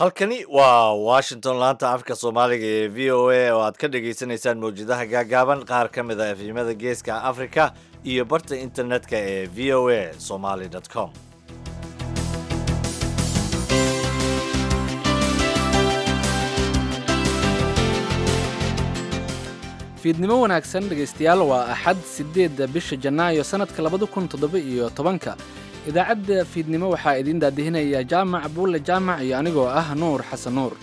halkani waa washington laanta afka soomaaliga ee v o a oo aad ka dhagaysanaysaan mawjadaha gaagaaban qaar ka mid a efimada geeska africa iyo barta internetka ee v o a somaly com fiidnimo wanaagsan dhegaystayaal waa axad siddeedda bisha janaayo sannadka labada kun toddoba iyo tobanka idaacadda fiidnimo waxaa idiin daadihinaya jaamac buulle jaamac iyo anigoo ah nuur xasan nuur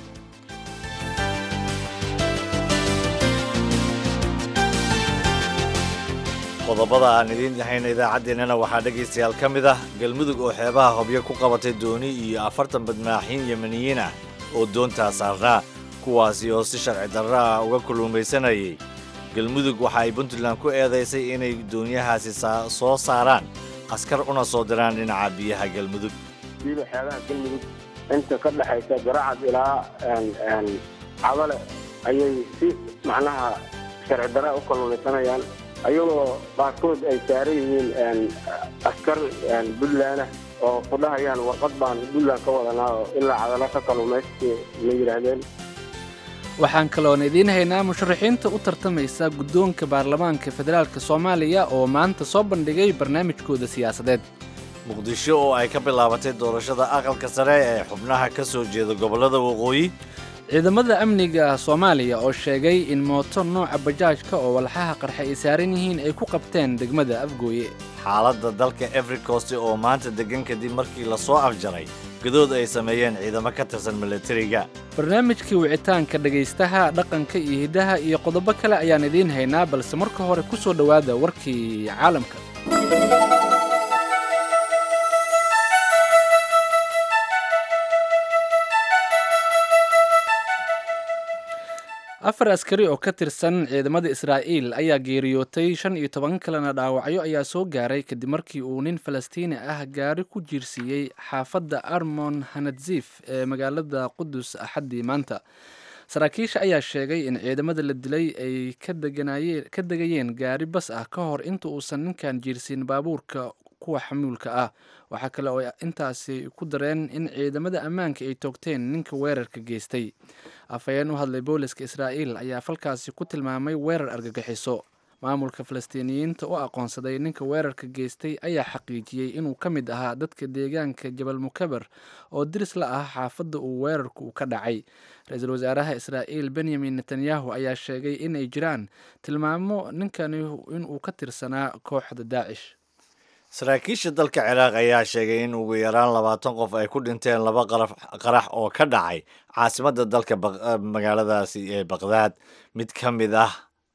qodobada aan idiin hayna idaacaddeenana waxaa dhegaystayaal ka mid ah galmudug oo xeebaha hobyo ku qabatay dooni iyo afartan badmaaxiin yemeniyiin ah oo doontaa saarnaa kuwaasi oo si sharci darro ah uga kulluumaysanayay galmudug waxa ay puntland ku eedaysay inay doonyahaasi soo saaraan askar una soo diraan dhinaca biyaha galmudug diiba xeebaha galmudug inta ka dhexaysa garacad ilaa cabale ayay si macnaha sharci darra u kalluumaysanayaan ayagoo qaarkood ay saaran yihiin askar puntlandah oo ku dhahayaan warqad baan puntland ka wadanaa oo ilaa cadalo ka kalluumaysti ma yidhaahdeen waxaan kaloon idiin haynaa musharaxiinta u tartamaysa guddoonka baarlamaanka federaalk soomaaliya oo maanta soo bandhigay barnaamijkooda siyaasadeed muqdisho oo ay ka bilaabatay doorashada aqalka sare ee xubnaha ka soo jeeda gobollada waqooyi ciidamada amniga soomaaliya oo sheegay in mooto nooca bajaajka oo walxaha qarxa ay saaran yihiin ay ku qabteen degmada afgooye xaaladda dalka efricost oo maanta deggan kadib markii lasoo afjaray gadood ay sameeyeen ciidamo ka tirsan milatariga barnaamijkii wicitaanka dhegaystaha dhaqanka iyo hiddaha iyo qodobo kale ayaan idiin haynaa balse marka hore ku soo dhowaada warkii caalamka afar askari oo ka tirsan ciidamada israa'iil ayaa geeriyootay shan iyo toban kalena dhaawacyo ayaa soo gaaray kadib markii uu nin falastiini ah gaari ku jiirsiiyey xaafadda armon hanadzif ee magaalada qudus axaddii maanta saraakiisha ayaa sheegay in ciidamada la dilay ay ka degayeen gaari bas ah ka hor inta uusan ninkan jiirsiin baabuurka kuwa xamuulka ah waxaa kale oo intaasi ku dareen in ciidamada ammaanka ay toogteen ninka weerarka geystay afhayeen u hadlay booliska israa'iil ayaa falkaasi ku tilmaamay weerar argagixiso maamulka falastiiniyiinta u aqoonsaday ninka weerarka geystay ayaa xaqiijiyey inuu ka mid ahaa dadka deegaanka jabal mukaber oo diris la ah xaafadda uu weerarku ka dhacay ra-iisul wasaaraha israa'iil benyamin netanyahu ayaa sheegay in ay jiraan tilmaamo ninkani inuu ka tirsanaa kooxda daacish saraakiisha dalka ciraaq ayaa sheegay in ugu yaraan labaatan qof ay ku dhinteen laba qarax oo ka dhacay caasimadda dalka magaaladaasi ee baqdaad mid ka mid ah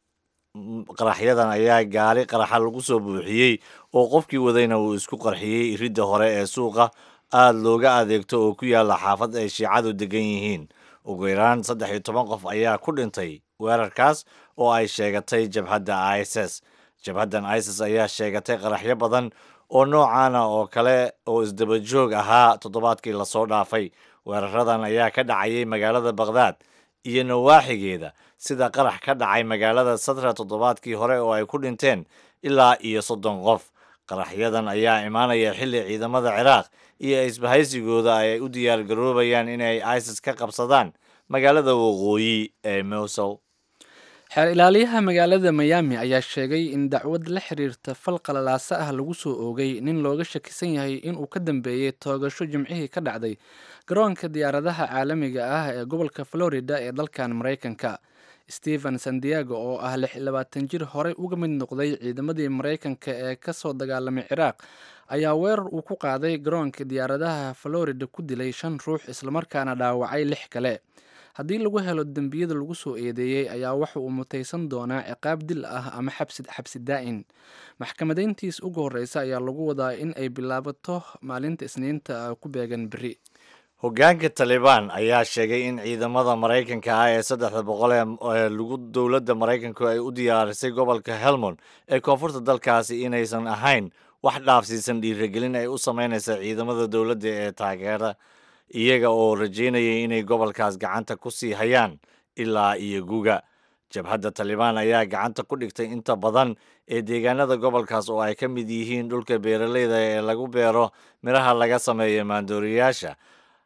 qaraxyadan ayaa gaari qaraxa lagu soo buuxiyey oo qofkii wadayna uu isku qarxiyey ridda hore ee suuqa aada looga adeegto oo ku yaalla xaafad ay shiicadu degan yihiin ugu yaraan saddex iyo toban qof ayaa ku dhintay weerarkaas oo ay sheegatay jabhadda iss jabhaddan isis ayaa sheegatay qaraxyo badan oo noocaana oo kale oo isdabajoog ahaa toddobaadkii lasoo dhaafay weeraradan ayaa ka dhacayay magaalada baqhdaad iyo nawaaxigeeda sida qarax ka dhacay magaalada sadra toddobaadkii hore oo ay ku dhinteen ilaa iyo soddon qof qaraxyadan ayaa imaanaya xilli ciidamada ciraaq iyo isbahaysigooda ay u diyaar garoobayaan inay isis ka qabsadaan magaalada waqooyi ee mowsul xeer ilaaliyaha magaalada miyaami ayaa sheegay in dacwad la xiriirta fal qalalaasa ah lagu soo oogay nin looga shakisan yahay inuu ka dambeeyey toogasho jimcihii ka dhacday garoonka diyaaradaha caalamiga ah ee gobolka florida ee dalkan maraykanka stephen sandiago oo ah lix labaatan jir horey uga mid noqday ciidamadii maraykanka ee kasoo dagaalamay ciraaq ayaa weerar uu ku qaaday garoonka diyaaradaha florida ku dilay shan ruux islamarkaana dhaawacay lix kale haddii lagu helo dembiyada lagu soo eedeeyey ayaa waxa uu mutaysan doonaa ciqaab dil ah ama xabsi daa'in maxkamadayntiis ugu horreysa ayaa lagu wadaa in ay bilaabato maalinta isniinta ku beegan beri hoggaanka talibaan ayaa sheegay in ciidamada maraykanka ah ee saddexda boqol ee lagu dowladda maraykanku ay u diyaarisay gobolka helmond ee koonfurta dalkaasi inaysan ahayn wax dhaafsiisan dhiiragelin ay u sameynaysa ciidamada dowladda ee taageera iyaga oo rajaynayay inay gobolkaas gacanta ku sii hayaan ilaa iyo guga jabhadda talibaan ayaa gacanta ku dhigtay inta badan ee deegaanada gobolkaas oo ay ka mid yihiin dhulka beeraleyda ee lagu beero midhaha laga sameeyo maandooriyaasha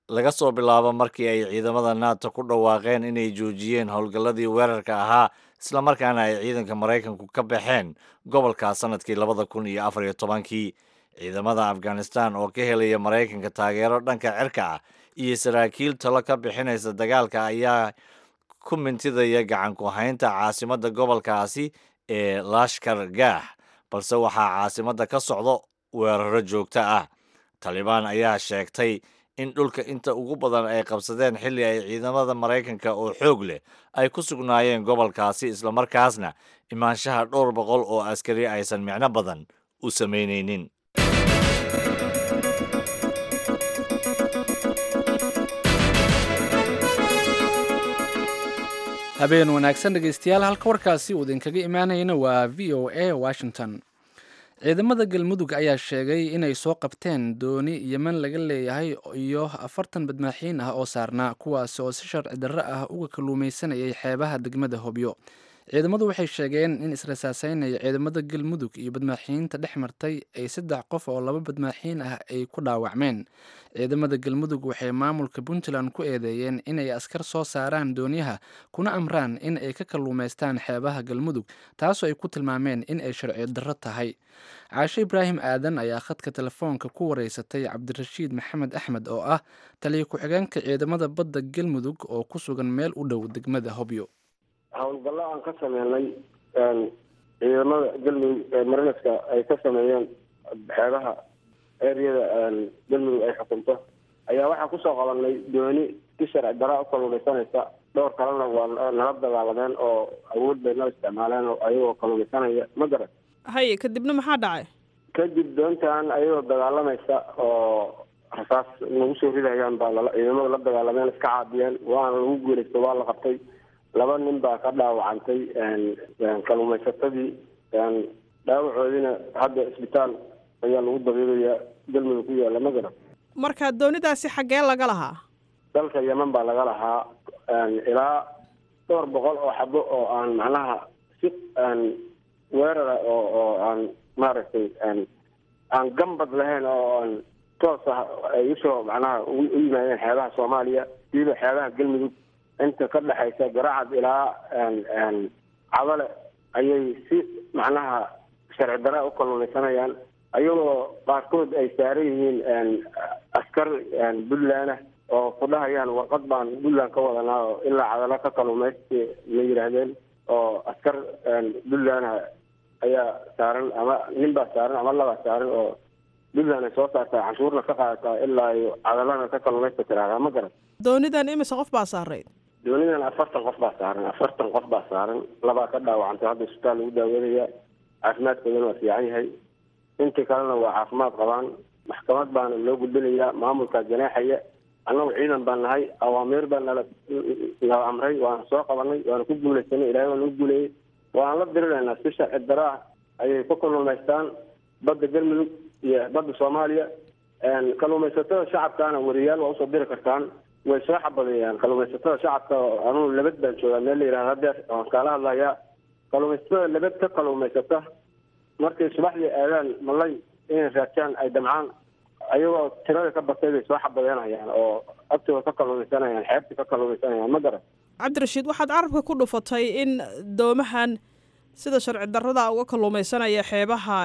laga soo bilaabo markii ay ciidamada nato ku dhawaaqeen inay joojiyeen howlgalladii weerarka ahaa islamarkaana ay ciidanka maraykanku ka baxeen gobolkaas sanadkii labada kun iyo afar iyo tobankii ciidamada afghanistan oo ka helaya maraykanka taageero dhanka cirka ah iyo saraakiil talo ka bixinaysa dagaalka ayaa ku mintidaya gacan ku haynta caasimadda gobolkaasi ee lashkar gaax balse waxaa caasimadda ka socdo weeraro joogto ah talibaan ayaa sheegtay in dhulka inta ugu badan ay qabsadeen xilli ay ciidamada maraykanka oo xoog leh ay ku sugnaayeen gobolkaasi islamarkaasna imaanshaha dhowr boqol oo askari aysan micno badan u samaynaynin habeen wanaagsan dhegaystayaal halka warkaasi uu idinkaga imaanayana waa v o a washington ciidamada galmudug ayaa sheegay inay soo qabteen dooni yeman laga leeyahay iyo afartan badmaaxiin ah oo saarnaa kuwaasi oo si sharci darro ah uga kalluumaysanayay xeebaha degmada hobyo ciidamadu waxay sheegeen in israsaaseynaya ciidamada galmudug iyo badmaaxiyiinta dhex martay ay saddex qof oo laba badmaaxiin ah ay ku dhaawacmeen ciidamada galmudug waxay maamulka puntland ku eedeeyeen inay askar soo saaraan dooniyaha kuna amraan in ay ka kalluumaystaan xeebaha galmudug taasoo ay ku tilmaameen in ay sharci darro tahay caashe ibraahim aadan ayaa khadka telefoonka ku wareysatay cabdirashiid maxamed axmed oo ah taliya ku-xigeenka ciidamada badda galmudug oo ku sugan meel u dhow degmada hobyo howlgallo aan ka sameynay ciidamada galmudug ee marinaska ay ka sameeyeen xeebaha eryada galmudug ay xukunto ayaa waxaa kusoo qabanay dooni si sharci daraa u kalluumaysanaysa dhowr kalena waa nala dagaalameen oo awood bay nala isticmaaleen oo ayagoo kalluumaysanaya ma garan haye kadibna maxaa dhacay kadib doontan ayagoo dagaalamaysa oo rasaas nagu soo ridayaan baa lala ciidamada la dagaalameen iska caabiyeen waana lagu guulaysta waa la qabtay laba nin baa ka dhaawacantay kalluumaysatadii dhaawacoodiina hadda isbitaal ayaa lagu dabiibayaa galmudug ku yaalla ma garan marka doonidaasi xaggee laga lahaa dalka yeman baa laga lahaa ilaa dhowr boqol oo xabo oo aan macnaha si weerara oo oo aan maaragtay aan gambad lahayn oo aan toos ah ay usoo macnaha u yimaadeen xeebaha soomaaliya siiba xeebaha galmudug inta ka dhexaysa garacad ilaa cadale ayay si macnaha sharci dara u kalluumaysanayaan ayagoo qaarkood ay saaran yihiin askar puntland ah oo ku dhahayaan warqad baan puntland ka wadanaa oo ilaa cadalo ka kalluumaysti ma yidhaahdeen oo askar puntland ah ayaa saaran ama nin baa saaran ama labaa saaran oo puntland ay soo saartaa canshuurna ka qaadataa ilaa iyo cadalana ka kalluumaysta tiraahdaa ma garan doonidan imise qof baa saarayd doonidan afartan qof baa saaran afartan qof baa saaran labaa ka dhaawacantay hadda isbitaal lagu daaweynaya caafimaadkoodana waa fiican yahay intii kalena waa caafimaad qabaan maxkamad baana loo gudbinayaa maamulkaa janaaxaya annagu ciidan baan nahay awaamiir baa nala nala amray waana soo qabanay waana ku guulaysanay ilahay waa nagu guuleeyey waan la dirinaynaa si sharci daro ah ayay ku kalluumaystaan badda galmudug iyo badda soomaaliya kalluumaysatada shacabkaana wariyaal waa usoo diri kartaan way soo xabadeeyaan kalluumaysatada shacabka anugu labad baan joogaa meel la yihahdo hadeer waan kaala hadlayaa kalluumaysatada labad ka kalluumaysata markay subaxdii aadaan malay inay raajaan ay damcaan ayagoo tirada ka batay bay soo xabadeynayaan oo agtooda ka kalluumaysanayaan xeebta ka kalluumaysanayaan ma garan cabdirashiid waxaad carabka ku dhufatay in doomahan sida sharci darrada uga kalluumaysanaya xeebaha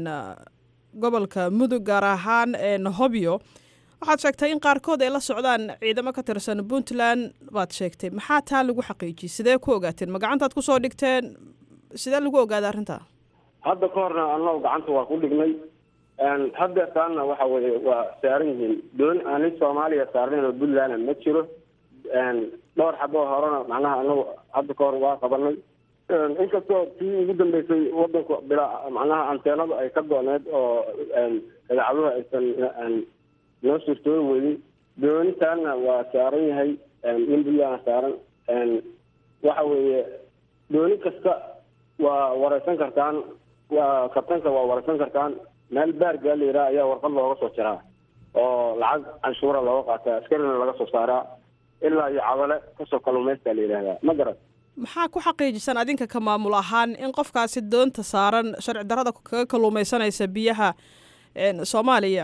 gobolka mudug gaar ahaan hobyo waxaad sheegtay in qaarkood ay la socdaan ciidamo ka tirsan puntland baad sheegtay maxaa taa lagu xaqiijiyey sidee ku ogaateen ma gacantaad kusoo dhigteen sidee lagu ogaaday arrintaa hadda ka horna annagu gacanta waa ku dhignay hadda taanna waxa weye waa saaran yihiin dooni aanin soomaaliya saarnayn oo puntlandna ma jiro dhowr xaboo horena macnaha anagu hadda ka hor waa qabanay inkastoo tii ugu dambeysay wadanku bilaa macnaha anteenadu ay ka go-need oo idacaduhu aysan noo suurtoobi weydin doonitaanna waa saaran yahay nin puntlandna saaran waxa weeye dooni kasta waa wareysan kartaan waa kabtanka waa wareysan kartaan meel baargaa la yidhaha ayaa warqad looga soo jiraa oo lacag canshuura looga qaataa askarina laga soo saaraa ilaa iyo cadale kasoo kalluumaysta la yidhahdaa ma garan maxaa ku xaqiijisan adinka ka maamul ahaan in qofkaasi doonta saaran sharci darrada kaga kalluumaysanaysa biyaha soomaaliya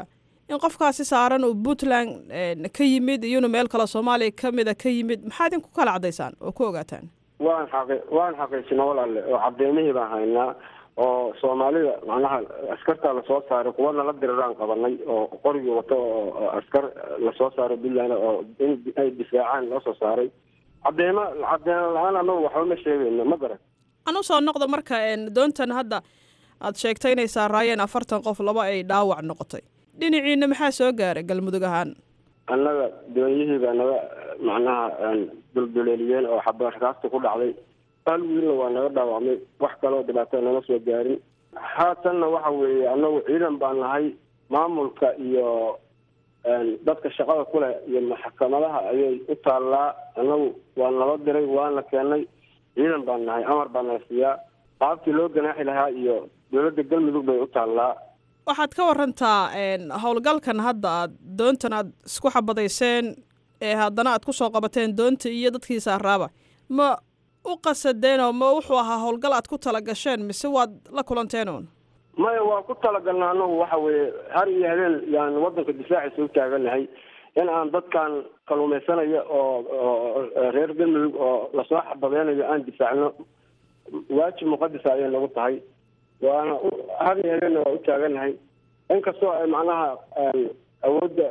in qofkaasi saaran uu puntland ka yimid iyo inuu meel kale soomaaliya ka mida ka yimid maxaa idinku kala caddaysaan oo ku ogaataan waan xaqi waan xaqiijina walaale oo caddeymihii baan haynaa oo soomaalida macnaha askartaa lasoo saaray kuwa nala diriraan qabanay oo qorigii wato oo askar lasoo saaray puntland oo in ay difaacaan loo soo saaray cadeymo cadeymo la-aan anagu waxba ma sheegayno ma garan anu soo noqdo marka doontan hadda aad sheegtay inay saaraayeen afartan qof laba ay dhaawac noqotay dhinaciina maxaa soo gaaray galmudug ahaan annaga doonyihii baa naga macnaha dulduleeliyeen oo xabarkaasta ku dhacday hal wiilna waa naga dhaawacmay wax kaloo dhibaato nama soo gaarin haatanna waxa weeye annagu ciidan baan nahay maamulka iyo dadka shaqada ku leh iyo maxkamadaha ayay u taallaa annagu waa nala diray waana keenay ciidan baan nahay amar baa nala siiyaa qaabkii loo ganaaxi lahaa iyo dowladda galmudug bay u taallaa waxaad ka warantaa howlgalkan hadda aad doontan aad isku xabadayseen ee haddana aad kusoo qabateen doonta iyo dadkii saaraaba ma u qasadeen oo ma wuxuu ahaa howlgal aad ku tala gasheen mise waad la kulanteen uun maya waa ku talagalna anagu waxa weeye har iyo habeen yaan waddanka difaaciisa u taaganahay in aan dadkan kaluumaysanaya oo reer galmudug oo lasoo xabadeynayo aan difaacno waajib muqadisa ayay nagu tahay waana har iyo habeenna waa u taaganahay inkastoo ay macnaha awoodda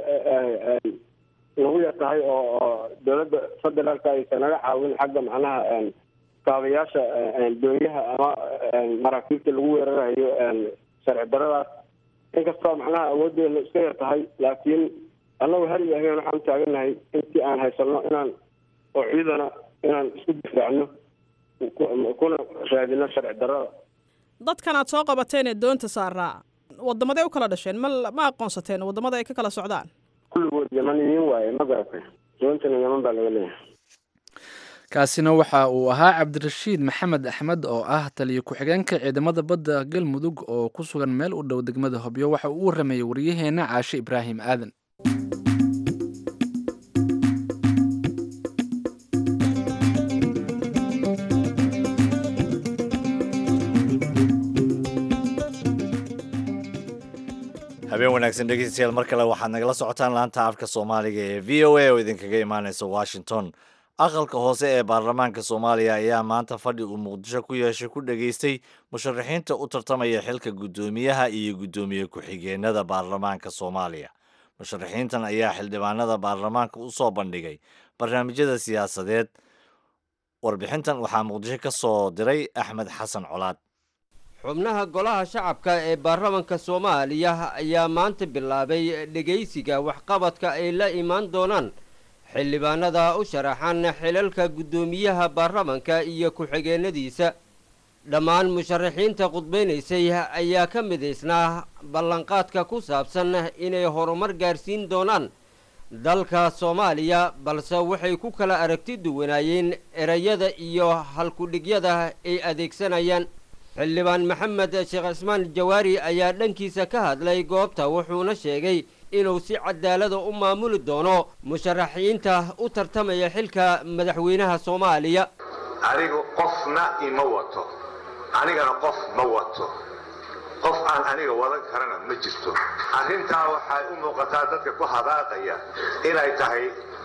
nagu yar tahay oo dowladda federaalka aysan naga caawin xagga macnaha kaabayaasha doonyaha ama maraakiibta lagu weerarayo sharci daradaas inkastoo macnaha awooddeena iska yar tahay laakiin annagu har iyo habeen waxaan u taaganahay intii aan haysanno inaan oo ciidana inaan isku difaacno kuna raadino sharci darada dadkan aad soo qabateen ee doonta saaraa wadamaday u kala dhasheen ma ma aqoonsateen wadamada ay ka kala socdaan kulligood yamaniyiin waaye ma garatay doontana yaman baa laga leeyahay kaasina waxa uu ahaa cabdirashiid maxamed axmed oo ah taliyo ku-xigeenka ciidamada badda galmudug oo ku sugan meel u dhow degmada hobyo waxa uu u waramayey waryaheena caashe ibraahim aadan habeen wanaagsan dhegeystayaal mar kale waxaad nagala socotaan laanta afka soomaaliga ee v o a oo idinkaga imaaneysa washington aqalka hoose ee baarlamaanka soomaaliya ayaa maanta fadhi uu muqdisho ku yeeshay ku dhageystay musharaxiinta u tartamaya xilka guddoomiyaha iyo guddoomiye ku-xigeenada baarlamaanka soomaaliya musharaxiintan ayaa xildhibaanada baarlamaanka u soo bandhigay barnaamijyada siyaasadeed warbixintan waxaa muqdisho ka soo diray axmed xasan colaad xubnaha golaha shacabka ee baarlamanka soomaaliya ayaa maanta bilaabay dhegaysiga waxqabadka ay la imaan doonaan xildhibaanada u sharaxan xilalka guddoomiyaha baarlamanka iyo ku-xigeenadiisa dhammaan musharaxiinta khudbaynaysay ayaa ka midaysnaa ballanqaadka ku saabsan inay horumar gaarsiin doonaan dalka soomaaliya balse waxay ku kala aragti duwanaayeen erayada iyo halkudhigyada ay adeegsanayaan xildhibaan maxamed sheekh cismaan jawaari ayaa dhankiisa ka hadlay goobta wuxuuna sheegay inuu si cadaalada u maamuli doono musharaxiinta u tartamaya xilka madaxweynaha soomaaliya anigu qofna ima wato anigana qof ma wato qof aan aniga wadan karana ma jirto arrintaa waxay u muuqataa dadka ku hadaaqaya inay tahay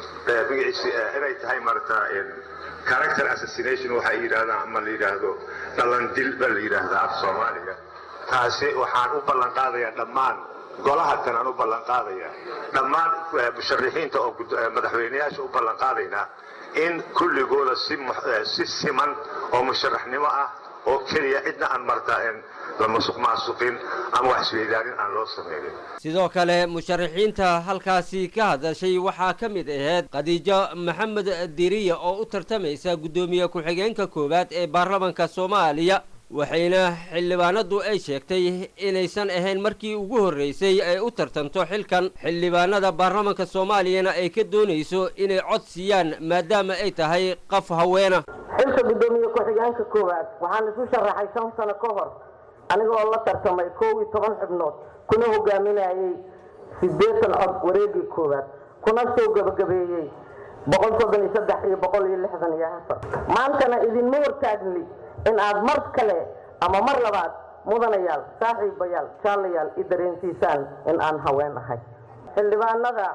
inay tahay marata character assassination waxay yidhahdaan ama la yidhaahdo dhalandil baa la yidhaahdaa af soomaaliga taasi waxaan u ballan qaadayaa dhammaan golaha kan aan u ballan qaadaya dhammaan musharixiinta oo madaxweyneyaasha u ballan qaadaynaa in kulligooda si siman oo musharaxnimo ah oo keliya cidna aan marta la masuq maasuqin ama wax isweydaanin aan loo samaynin sidoo kale musharaxiinta halkaasi ka hadashay waxaa ka mid ahayd khadiijo maxamed diriya oo u tartamaysa guddoomiye ku-xigeenka koowaad ee baarlamanka soomaaliya waxayna xildhibaanadu ay sheegtay inaysan ahayn markii ugu horreysay ay u tartanto xilkan xildhibaanada baarlamanka soomaaliyana ay ka doonayso inay cod siiyaan maadaama ay tahay qaf haweena xilka guddoomiye ku-xigeenka koowaad waxaan isu sharaxay shan sano ka hor aniga oo la tartamay koow iyo toban xubnood kuna hogaaminayay siddeetan cod wareegii koowaad kuna soo gebagabeeyey boqol soddon iyo saddex iyo boqol iyo lixdan iyo afar maantana idinma hortaagni in aad mar kale ama mar labaad mudanayaal saaxiibayaal jaalayaal i dareensiisaan in aan haween ahay xildhibaanada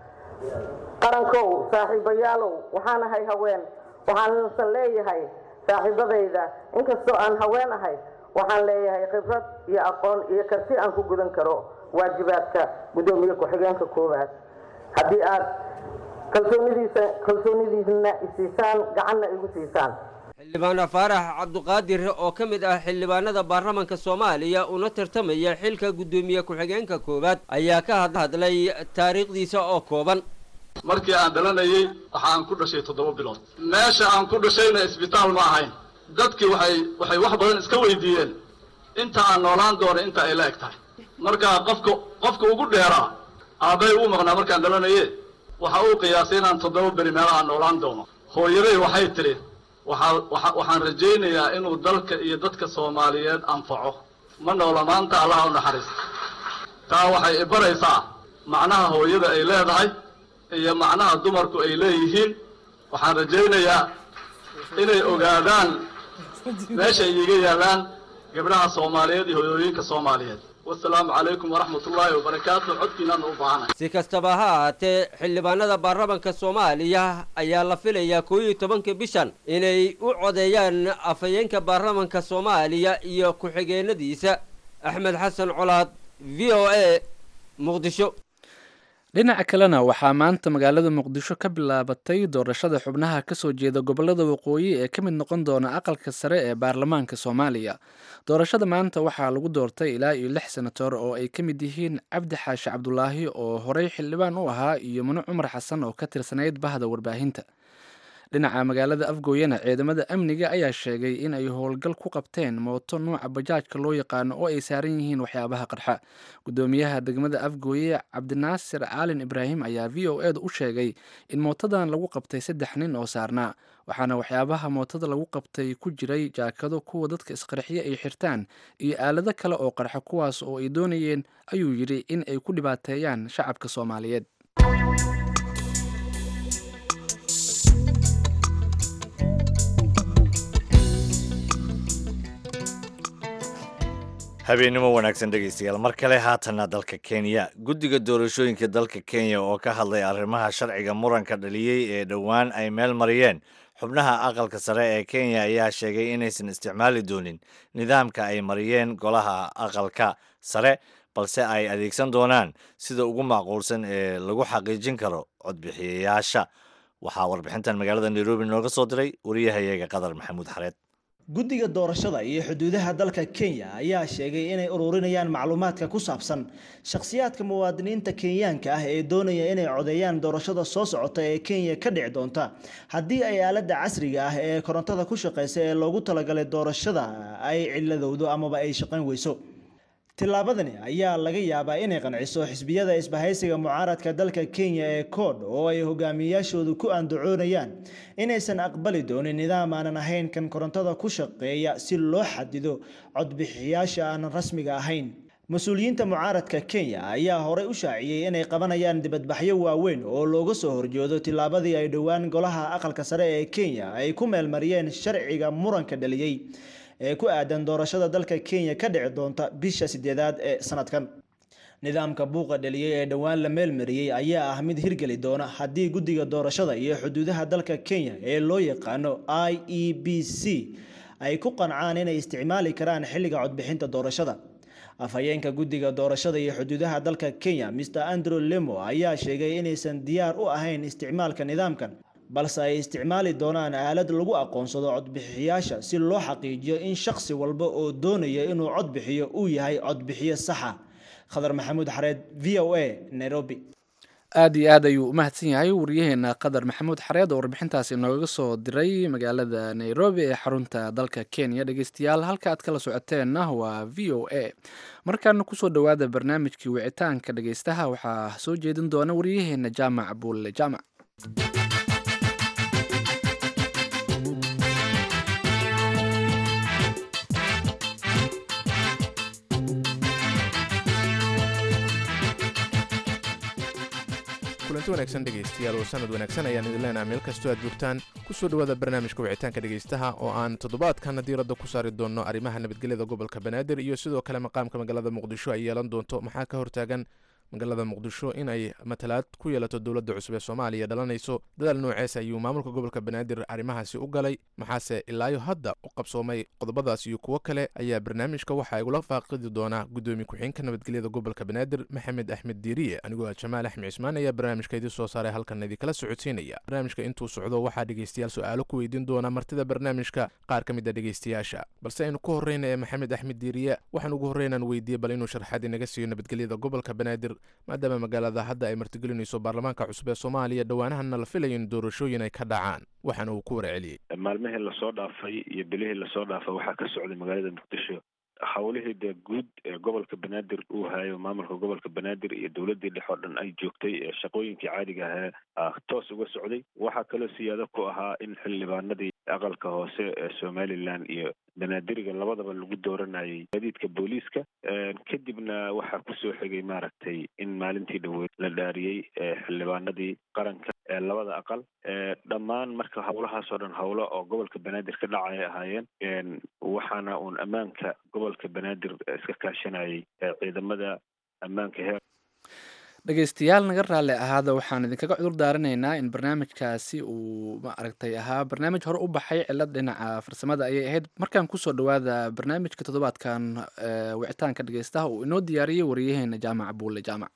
qarankow saaxiibayaalow waxaan ahay haween waxaansan leeyahay saaxiibadayda inkastoo aan haween ahay waxaan leeyahay khibrad iyo aqoon iyo karti aan ku gudan karo waajibaadka guddoomiye ku-xigeenka koowaad haddii aad kalsoonidiisa kalsoonidiisna isiisaan gacanna igu siisaan xildhibaan faarax cabduqaadir oo ka mid ah xildhibaanada baarlamanka soomaaliya una tartamaya xilka guddoomiye ku-xigeenka koowaad ayaa ka hadlay taariikhdiisa oo kooban markii aan dhalanayey waxaan ku dhashay toddoba bilood meesha aan ku dhashayna isbitaal ma ahayn dadkii waxay waxay wax badan iska weydiiyeen inta aan noolaan doono inta ay la eg tahay markaa qofka qofka ugu dheeraa aabbay uu maqnaa markaan dhalanaye waxa uu qiyaasay inaan toddoba beri meelaha noolaan doono hooyaday waxay tidhi waxaa waxaan rajaynayaa inuu dalka iyo dadka soomaaliyeed anfaco ma noola maanta allaha u naxariista taa waxay ibaraysaa macnaha hooyada ay leedahay iyo macnaha dumarku ay leeyihiin waxaan rajaynayaa inay ogaadaan meeshay iiga yaallaan gabdhaha soomaaliyeed iyo hoyooyinka soomaaliyeed wasalaamu calaykum waraxmatullaahi wabarakaatu codkiinaan u baahanay si kastaba ha ahaatee xildhibaanada baarlamanka soomaaliya ayaa la filayaa koo iyo tobanka bishan inay u codeeyaan afhayeenka baarlamanka soomaaliya iyo ku-xigeenadiisa axmed xasan colaad v o a muqdisho dhinaca kalena waxaa maanta magaalada muqdisho ka bilaabatay doorashada xubnaha kasoo jeeda gobolada waqooyi ee ka mid noqon doona aqalka sare ee baarlamaanka soomaaliya doorashada maanta waxaa lagu doortay ilaa iyo lix senator oo ay ka mid yihiin cabdi xaashi cabdulaahi oo horey xildhibaan u ahaa iyo mano cumar xasan oo ka tirsanayd bahda warbaahinta dhinaca magaalada afgooyana ciidamada amniga ayaa sheegay in ay howlgal ku qabteen mooto nuuca bajaajka loo yaqaano oo ay saaran yihiin waxyaabaha qarxa gudoomiyaha degmada afgooye cabdinaasir caalin ibraahim ayaa v o eda u sheegay in mootadan lagu qabtay saddex nin oo saarnaa waxaana waxyaabaha mootada lagu qabtay ku jiray jaakado kuwa dadka isqarxiye ay xirtaan iyo aalado kale oo qarxa kuwaas oo ay doonayeen ayuu yidhi in ay ku dhibaateeyaan shacabka soomaaliyeed habeennimo wanaagsan dhegaystayaal mar kale haatanna dalka kenya guddiga doorashooyinka dalka kenya oo ka hadlay arrimaha sharciga muranka dhaliyey ee dhowaan ay meel mariyeen xubnaha aqalka sare ee kenya ayaa sheegay inaysan isticmaali doonin nidaamka ay mariyeen golaha aqalka sare balse ay adeegsan doonaan sida ugu macquulsan ee lagu xaqiijin karo codbixiyayaasha waxaa warbixintan magaalada nairobi nooga soo diray wariyahayaga qadar maxamuud xareed guddiga doorashada iyo xuduudaha dalka kenya ayaa sheegay inay ururinayaan macluumaadka ku saabsan shakhsiyaadka muwaadiniinta kenyaanka ah ee doonaya inay codeeyaan doorashada soo socota ee kenya ka dhici doonta haddii ay aaladda casriga ah ee korontada ku shaqeysa ee loogu talagalay doorashada ay ciladowdo amaba ay shaqayn weyso tillaabadani ayaa laga yaabaa inay qanciso xisbiyada isbahaysiga mucaaradka dalka kenya ee kood oo ay hogaamiyayaashoodu ku andacoonayaan inaysan aqbali doonin nidaam aanan ahayn kan korontada ku shaqeeya si loo xadido codbixiyaasha aanan rasmiga ahayn mas-uuliyiinta mucaaradka kenya ayaa horey u shaaciyey inay qabanayaan dibadbaxyo waaweyn oo looga soo horjeedo tillaabadii ay dhowaan golaha aqalka sare ee kenya ay ku meelmariyeen sharciga muranka dhaliyey ee ku aadan doorashada dalka kenya ka dhici doonta bisha sideedaad ee sanadkan nidaamka buuqa dhaliyey ee dhowaan la meelmariyey ayaa ah mid hirgeli doona haddii guddiga doorashada iyo xuduudaha dalka kenya ee loo yaqaano i e b c ay ku qancaan inay isticmaali karaan xilliga codbixinta doorashada afhayeenka guddiga doorashada iyo xuduudaha dalka kenya mr andrew lemo ayaa sheegay inaysan diyaar u ahayn isticmaalka nidaamkan balse ay isticmaali doonaan aalad lagu aqoonsado codbixiyaasha si loo xaqiijiyo in shakhsi walba oo doonaya inuu cod bixiyo uu yahay codbixiyo saxa khadar maxamuud xareed v o a nairobi aad iyo aad ayuu u mahadsan yahay wariyaheena qadar maxamuud xareed oo warbixintaasi nooga soo diray magaalada nairobi ee xarunta dalka kenya dhegeystayaal halka aad kala socoteenna waa v o a markaana kusoo dhowaada barnaamijkii wicitaanka dhegeystaha waxaa soo jeedin doona wariyaheena jaamac buulle jaamac kulanti wanaagsan dhegaystayaal oo sanad wanaagsan ayaan idin leenaha meel kastoo aad joogtaan kusoo dhowaada barnaamijka wicitaanka dhegaystaha oo aan toddobaadkana diiradda ku saari doonno arrimaha nabadgelyada gobolka banaadir iyo sidoo kale maqaamka magaalada muqdisho ay yeelan doonto maxaa ka hortaagan magaalada muqdisho inay matalaad ku yeelato dowladda cusub ee soomaaliya dhalanayso dadaal noocees ayuu maamulka gobolka banaadir arrimahaasi u galay maxaase ilaayo hadda u qabsoomay qodobadaas iyo kuwo kale ayaa barnaamijka waxaa igula faaqidi doonaa guddoomiye ku-xigeenka nabadgelyada gobolka banaadir maxamed axmed diiriye anigoo ah jamaal axmed cismaan ayaa barnaamijka idin soo saaray halkan idinkala socodsiinaya barnaamijka intuu socdo waxaa dhegeystayaal su-aalo ku weydiin doona martida barnaamijka qaar ka mid a dhegeystayaasha balse aynu ku horreyna ee maxamed axmed diiriye waxaan ugu horreynaan weydiiyey bal inuu sharxaad inaga siiyo nabadgelyada gobolka banaadir maadaama magaalada hadda ay martigelinayso baarlamaanka cusub ee soomaaliya dhowaanahanna la filayo in doorashooyin ay ka dhacaan waxaana uu ku warceliyey maalmihii lasoo dhaafay iyo bilihii lasoo dhaafay waxaa ka socday magaalada muqdisho howlihii dee guud ee gobolka banaadir uu hayo maamulka gobolka banaadir iyo dowladii dhex oo dhan ay joogtay ee shaqooyinkii caadiga ahaa toos uga socday waxaa kaloo siyaado ku ahaa in xildhibaanadii aqalka hoose ee somalilan iyo banaadiriga labadaba lagu dooranayay gaadiidka booliiska kadibna waxaa kusoo xigay maaragtay in maalintii dhaweyd la dhaariyey xildhibaanadii qaranka ee labada aqal dhammaan marka howlahaas oo dhan howlo oo gobolka banaadir ka dhacay ahaayeen waxaana uun ammaanka gobolka banaadir iska kaashanayay ciidamada ammaanka heer dhegeystayaal naga raalli ahaada waxaan idinkaga cudur daaranaynaa in barnaamijkaasi uu ma aragtay ahaa barnaamij hore u baxay cilad dhinaca farsamada ayay ahayd markaan kusoo dhawaada barnaamijka toddobaadkan wicitaanka dhegeystaha uu inoo diyaariyey wariyaheena jaamac buulle jaamac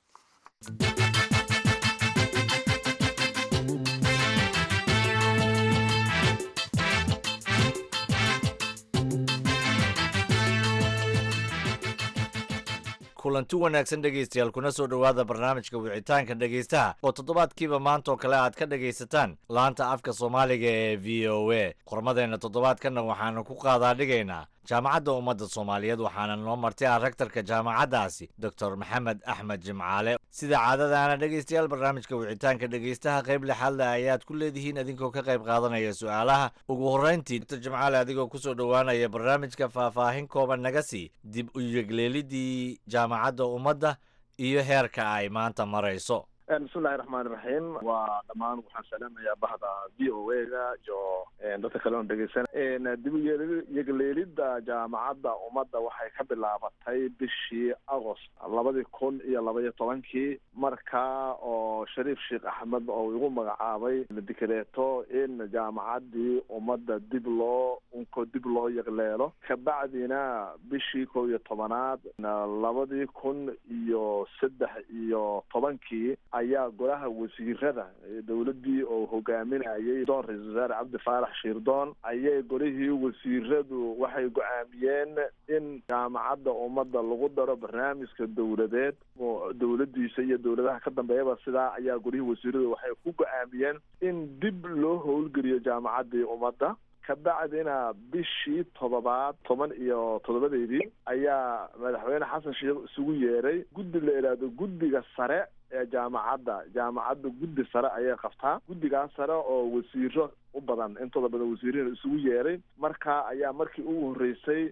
kulanti wanaagsan dhegaystayaal kuna soo dhowaada barnaamijka wicitaanka dhegaystaha oo toddobaadkiiba maanta oo kale aad ka dhegaysataan laanta afka soomaaliga ee v o a qormadeenna toddobaadkanna waxaanu ku qaadaa dhigaynaa jaamacadda ummadda soomaaliyeed waxaana noo martay ah rektarka jaamacaddaasi doctor maxamed axmed jimcaale sida caadadaana dhegaystayaal barnaamijka wicitaanka dhegaystaha qayb lixaadle ayaad ku leedihiin idinkoo ka qayb qaadanaya su-aalaha ugu horreyntii doctor jimcaale adigoo kusoo dhowaanaya barnaamijka faahfaahin kooban naga sii dib u yegleelidii jaamacadda ummadda iyo heerka ay maanta marayso bismillahi raxmaan iraxiim waa dhammaan waxaan salaamayaa bahda v o a ga iyo dadka kale oon dhegeysan dib u yegleelidda jaamacadda ummadda waxay ka bilaabatay bishii agost labadii kun iyo labaiyo tobankii markaa oo shariif sheekh axmed oo igu magacaabay dikreeto in jaamacaddii ummadda dib loo unko dib loo yegleelo kabacdina bishii kow iyo tobanaad labadii kun iyo saddex iyo tobankii ayaa golaha wasiirada dowladdii oo hogaaminayay doon ra-isul wasaare cabdi faarax shiirdoon ayay golihii wasiiradu waxay go-aamiyeen in jaamacadda ummadda lagu daro barnaamijka dowladeed dowladdiisa iyo dowladaha ka dambeeyaba sidaa ayaa golihii wasiiradu waxay ku go-aamiyeen in dib loo howlgeliyo jaamacaddii ummadda kabacdina bishii toddobaad toban iyo toddobadeedii ayaa madaxweyne xasan sheekh isugu yeeray guddi la idhaahdo guddiga sare ee jaamacadda jaamacadda guddi sare ayay qabtaa guddigaas sare oo wasiiro u badan intooda badan wasiirina isugu yeeray markaa ayaa markii ugu horreysay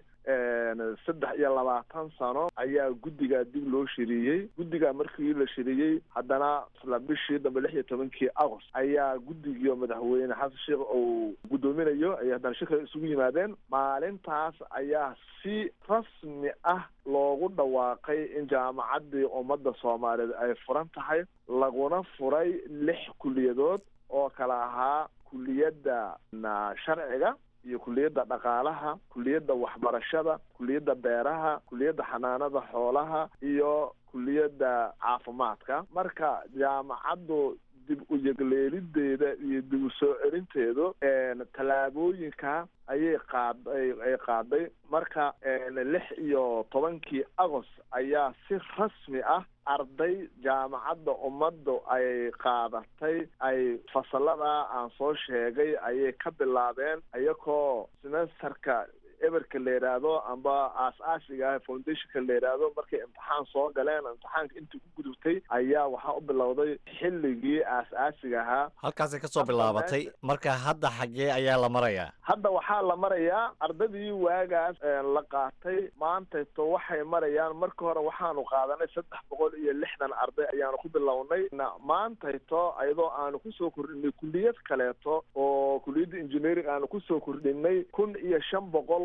saddex iyo labaatan sano ayaa guddigaa dib loo shiriyey guddigaa markii la shiriyey haddana isla bishii dambe lix iyo tobankii agost ayaa guddigiio madaxweyne xasan sheekh uu guddoominayo ayay haddana shirka isugu yimaadeen maalintaas ayaa si rasmi ah loogu dhawaaqay in jaamacaddii ummadda soomaaliyeed ay furan tahay laguna furay lix kuliyadood oo kala ahaa kuliyadda sharciga iyo kuliyadda dhaqaalaha kuliyadda waxbarashada kuliyadda beeraha kuliyadda xanaanada xoolaha iyo kuliyadda caafimaadka marka jaamacaddu dib u yegleelideeda iyo dib u soo celinteedu tallaabooyinka ayay qaad ay qaaday marka lix iyo tobankii agost ayaa si rasmi ah arday jaamacadda ummaddu ay qaadatay ay fasalada aan soo sheegay ayay ka bilaabeen iyagoo semesterka eberka la yidhaahdo amba aas-aasiga ah foundationka la yidhaahdo markay imtixaan soo galeen imtixaanka intii ku gudubtay ayaa waxaa u bilowday xilligii aas-aasiga ahaa halkaasay ka soo bilaabatay marka hadda xaggee ayaa la marayaa hadda waxaa la marayaa ardadii waagaas la qaatay maantayto waxay marayaan marka hore waxaanu qaadanay saddex boqol iyo lixdan arday ayaanu ku bilownay maantayto ayadoo aanu kusoo kordhinay kuliyad kaleeto oo kuliyadda engineering aanu kusoo kordhinay kun iyo shan boqol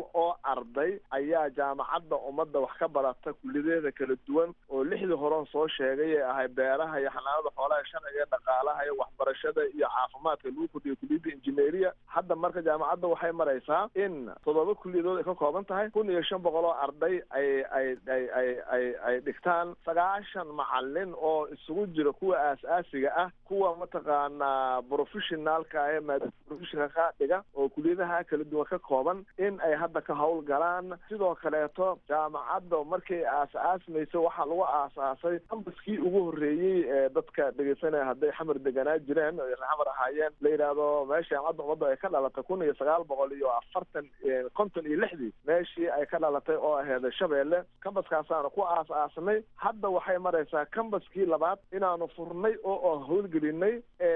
oo arday ayaa jaamacadda ummadda wax ka barata kulliyadeeda kala duwan oo lixdii horen soo sheegay ee ahay beeraha iyo xanaanada xoolaha sharciga iyo dhaqaalaha iyo waxbarashada iyo caafimaadka lagu kordhiyo kuliyadda injineeriya hadda marka jaamacadda waxay maraysaa in toddoba kuliyadood ay ka kooban tahay kun iyo shan boqol oo arday ay ay ay ay ay ay dhigtaan sagaashan macalin oo isugu jira kuwa aas-aasiga ah kuwa mataqaanaa professionaalka ee maadada professionalka dhiga oo kuliyadaha kala duwan ka kooban in ay hadda ka howlgalaan sidoo kaleeto jaamacadda markay aas-aasmayso waxaa lagu aasaasay ambaskii ugu horreeyey ee dadka dhegeysanaya hadday xamar deganaa jireen o xamar ahaayeen la yidhaahdo meesha jaamacadda ummadda ay ka dhalatay kun iyo sagaal boqol iyo afartan konton iyo lixdii meeshii ay ka dhalatay oo aheeda shabeelle kambaskaasaanu ku aas-aasnay hadda waxay maraysaa kambaskii labaad inaanu furnay oo oo howlgelinay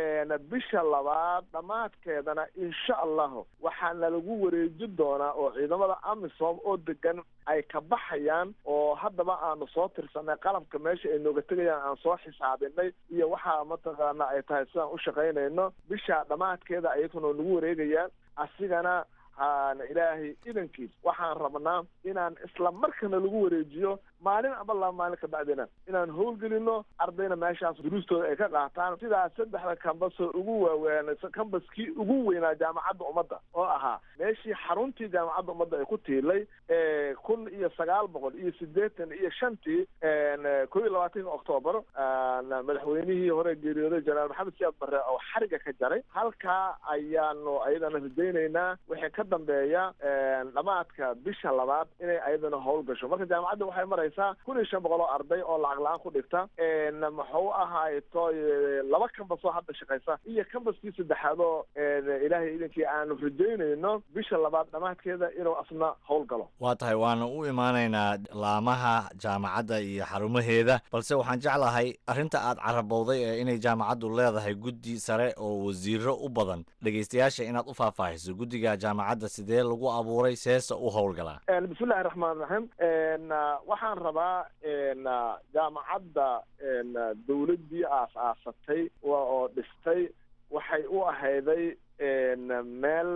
bisha labaad dhammaadkeedana insha allahu waxaana lagu wareeji doonaa oo ciidamada amisom oo degan ay ka baxayaan oo haddaba aanu soo tirsanay qalabka meesha ay nooga tegayaan aan soo xisaabinay iyo waxaa mataqaana ay tahay sidaan u shaqaynayno bisha dhammaadkeeda ayaguna nagu wareegayaan asigana haana ilaahay idankiis waxaan rabnaa inaan isla markana lagu wareejiyo maalin aba laba maalin ka bacdina inaan howlgelino ardayna meeshaas duruustooda ay ka qaataan sidaas saddexda kambasoo ugu waaweyn kambaskii ugu weynaa jaamacadda ummadda oo ahaa meeshii xaruntii jaamacadda ummadda ay ku tiilay kun iyo sagaal boqol iyo siddeetan iyo shantii ko iyo labaatanka octoobar madaxweynihii hore geeriyooday jenaraal maxamed siyaad barre oo xariga ka jaray halkaa ayaanu ayadana rajaynaynaa wixii ka dambeeya dhamaadka bisha labaad inay ayadana howl gasho marka jaamacadda waxay maraysaa kun iyo shan boqol oo arday oo lacag la-aan ku dhigta muxuu ahayto laba kambas oo hadda shaqaysa iyo kambaskii saddexaad oo ilaahay idankii aanu rajaynayno bisha labaad dhamaadkeeda inuu asna howl galo waa tahay waana u imaanaynaa laamaha jaamacadda iyo xarumaheeda balse waxaan jeclahay arrinta aad carabowday ee inay jaamacaddu leedahay guddi sare oo wasiiro u badan dhegeystayaasha inaad u faahfaahiso guddiga jaamacadda sidee lagu abuuray seesa u howlgalaa bismillahi raxmaan raxiim waxaan rabaa jaamacadda dawladdii aas-aasatay oo dhistay waxay u ahayday meel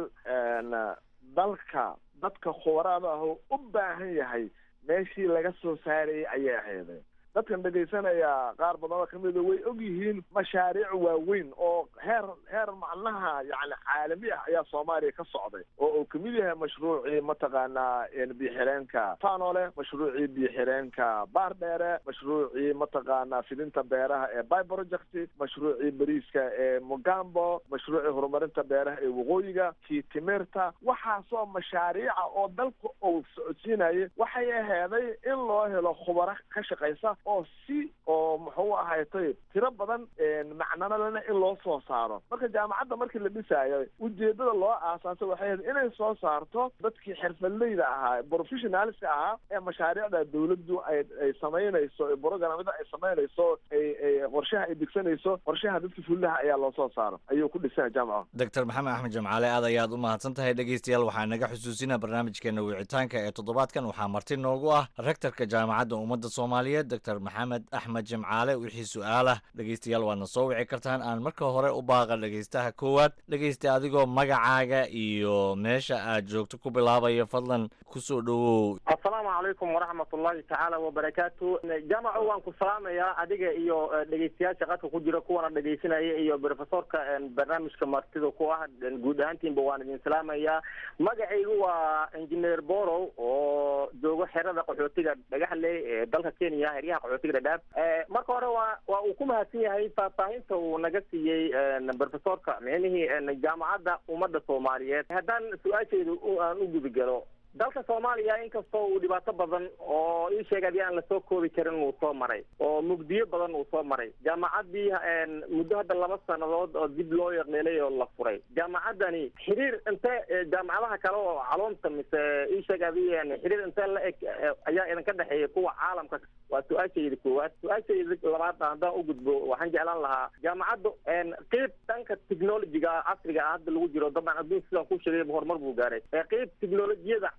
dalka dadka khubaraada ah oo u baahan yahay meeshii laga soo saarayay ayay ahayday dadkan dhegaysanaya qaar badan oo kamida way og yihiin mashaariic waaweyn oo heer heer macnaha yani caalami ah ayaa soomaaliya ka socday oo uu kamid yahay mashruucii mataqaanaa biyoxireenka fanole mashruucii biyoxireenka baardheere mashruucii mataqaanaa fidinta beeraha ee by project mashruucii bariiska ee mugambo mashruucii horumarinta beeraha ee waqooyiga kii timirta waxaasoo mashaariica oo dalka uu socodsiinayay waxay aheeday in loo helo khubaro ka shaqaysa oo si oo muxuu ahaytay tiro badan macnanalena in loo soo saaro marka jaamacadda markii la dhisaayo ujeedada loo aasaasay waxay ahayd inay soo saarto dadkii xirfadleyda ahaa professionalska ahaa ee mashaariicda dawladdu ay ay samaynayso programada ay samaynayso ay ay qorshaha ay degsanayso qorshaha dadka fulilaha ayaa loo soo saaro ayuu ku dhisaya jaamaca doctor maxamed axmed jamcaale aad ayaad u mahadsan tahay dhegeystayaal waxaa naga xusuusina barnaamijkeena wicitaanka ee toddobaadkan waxaa marti noogu ah rektorka jaamacadda ummadda soomaaliyeed doctor maxamed axmed jimcaale wixii su-aalah dhegeystayaal waadna soo wici kartaan aan marka hore u baaqa dhegeystaha koowaad dhegeysta adigoo magacaaga iyo meesha aad joogto ku bilaabayo fadlan kusoo dhowow assalaamu calaykum waraxmat ullahi tacaala wabarakaatu jaamaco waan ku salaamayaa adiga iyo dhegeystayaasha qadka ku jira kuwana dhegeysanaya iyo profesorka barnaamijka martida ku ah guud ahaantiinba waan idin salaamayaa magacaygu waa engineer borow oo joogo xerada qaxootiga dhagaxley ee dalka kenya heryaha qaxootiga dhadhaab marka hore waa waa uu ku mahadsan yahay faahfaahinta uu naga siiyey profesorka micnihii jaamacadda ummadda soomaaliyeed haddaan su-aasheedu aan u gudagalo dalka soomaaliya inkastoo uu dhibaato badan oo ii sheeg hadii aan lasoo koobi karin uu soo maray oo mugdiyo badan uu soo maray jaamacaddii muddo hadda laba sannadood oo dib loo yaqleelay oo la furay jaamacaddani xiriir intee jaamacadaha kale oo caloonta mise ii sheeg hadii xiriir intee la eg ayaa idinka dhexeeya kuwa caalamka waa su-aashayda koowaad su-aashayda labaad haddaan u gudbo waxaan jeclaan lahaa jaamacaddu qeyb dhanka technologiga casriga ah hadda lagu jiro dabcan adduun sidaan ku sheegay horumar buu gaaray qeyb technolojiyada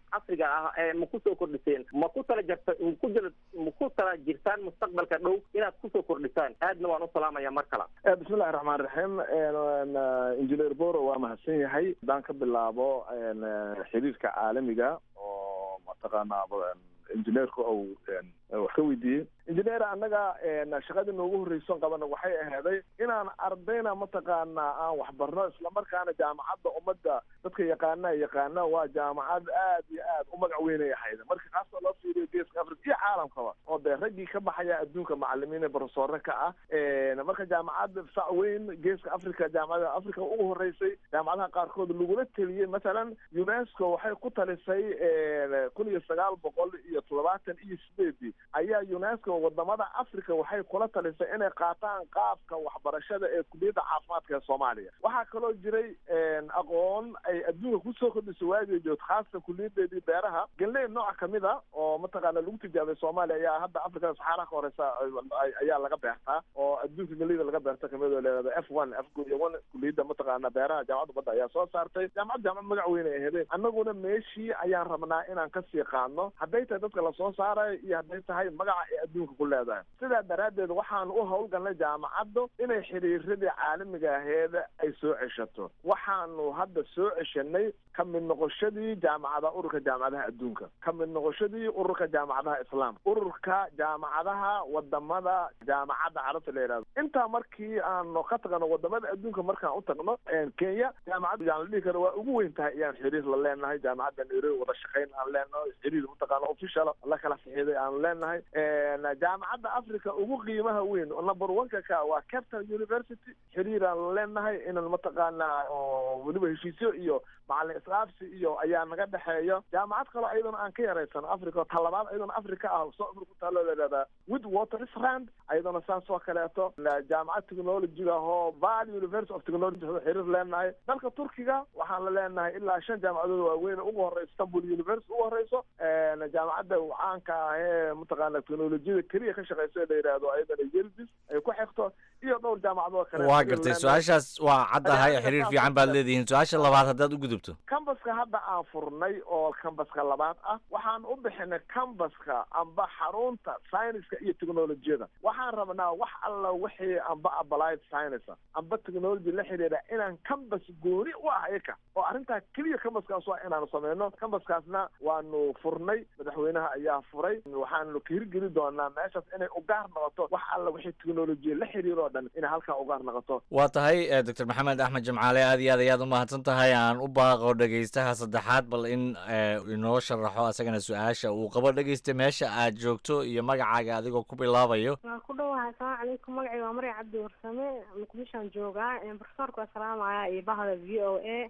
casriga ah ee ma kusoo kordhiseen ma ku tala jirta maku jir ma ku tala jirtaan mustaqbalka dhow inaad kusoo kordhisaan aadna waan u salaamaya mar kale bismillahi raxmaan raxiim injineer boro waa mahadsan yahay haddaan ka bilaabo xiriirka caalamiga oo mataqaanaa injineerka ou wax ka weydiiyey injineer annaga shaqadii noogu horreyson qabana waxay ahaaday inaan ardayna mataqaanaa aan waxbarno islamarkaana jaamacadda ummadda dadka yaqaana yaqaana waa jaamacad aad iyo aad u magac weynay ahayd marka kaasoo loo fiiriyo geeska africa iyo caalamkaba oo dee raggii ka baxaya adduunka macalimiin ee profesore ka ah marka jaamacad sac weyn geeska africa jaamacada africa ugu horeysay jaamacadaha qaarkood lagula teliyey masalan unesco waxay ku talisay kun iyo sagaal boqol iyo toddobaatan iyo sideedii ayaa unesco wadamada africa waxay kula talisay inay qaataan qaabka waxbarashada ee kuliyadda caafimaadka ee soomaaliya waxaa kaloo jiray aqoon ay adduunka kusoo kordhisay waagii joogto khaasatan kuliyadeedii beeraha galney nooc kamid a oo mataqaana lagu tijaabay soomaaliya ayaa hadda africada saxaaraha ka horeysa ayaa laga beertaa oo adduunka galeyda laga beerta kamid oo leeada f one f one kuliyadda mataqaana beeraha jaamacadda badda ayaa soo saartay jaamacad jaamacad magac weyn ay aheedeen annaguna meeshii ayaan rabnaa inaan kasii qaadno hadday tahay dadka lasoo saarayo iyo hadday tahay magaca ay adduunka ku leedahay sidaa daraaddeed waxaan u howlgalnay jaamacaddu inay xiriiradii caalamiga aheed ay soo ceshato waxaanu hadda soo ceshanay ka mid noqoshadii jaamacadaha ururka jaamacadaha adduunka ka mid noqoshadii ururka jaamacadaha islaamka ururka jaamacadaha wadamada jaamacadda carabta la yidhahdo intaa markii aanu ka tagno wadamada adduunka markaan u tagno kenya jaamacadda yaan la dhihi karo waa ugu weyn tahay iyaan xiriir la leenahay jaamacadda nairobi wada shaqayn aan leenahay xiriir mataqaana official la kala fixiday aan leenahay jaamacadda africa ugu qiimaha weyn oo number one-ka ka waa captain university xiriir aan la leenahay inaan mataqaana weliba heshiisyo iyo macalin islaafsi iyo ayaa naga dhexeeya jaamacad kaloo iyadana aan ka yaraysan africa talabaad iyadana africa ah soo africa ku taalo leedaada with watersrand iyadana saas oo kaleeto jaamacad technologiga ahoo val university of technology xiriir leenahay dalka turkiga waxaan la leenahay ilaa shan jaamacadood waaweyn ugu horeysa istanbul university ugu horeyso jaamacadda caanka ah ee mataqaana technolojiyada keliya ka shaqeysa la yidhaahdo ayadana yelbis ay ku xigto iyo dhowr jaamacadoo kale waa gartay su-aashaas waa caddahay xiriir fiican baad leedihiin su-aasha labaad haddaad u gudubto cambaska hadda aan furnay oo cambaska labaad ah waxaan u bixinay cambaska amba xarunta scienceska iyo technolojiyada waxaan rabnaa wax alla wixii amba applied science amba technology la xiriira inaan cambas gooni u ah iyaka oo arrintaa keliya cambaskaas waa inaanu sameyno cambaskaasna waanu furnay madaxweynaha ayaa furay waxaanu ka hirgeli doonaa meeshaas inay ugaar noqoto wax alla wixii technolojiya la xiriiro o dhan inay halkaa ugaar noqoto waa tahay doctor maxamed axmed jimcaale aad iyo aad ayaad umahadsan tahay aan u baaqo dhegeystaha saddexaad bal in inoo sharaxo asagana su-aasha uu qabo dhegeysta meesha aad joogto iyo magacaaga adigoo ku bilaabayo waa ku dhowahay asalaamu calaykum magacay waa maryam cabdi warsame muqdishoan joogaa profesorka waa salaamaya iyo bahda v o a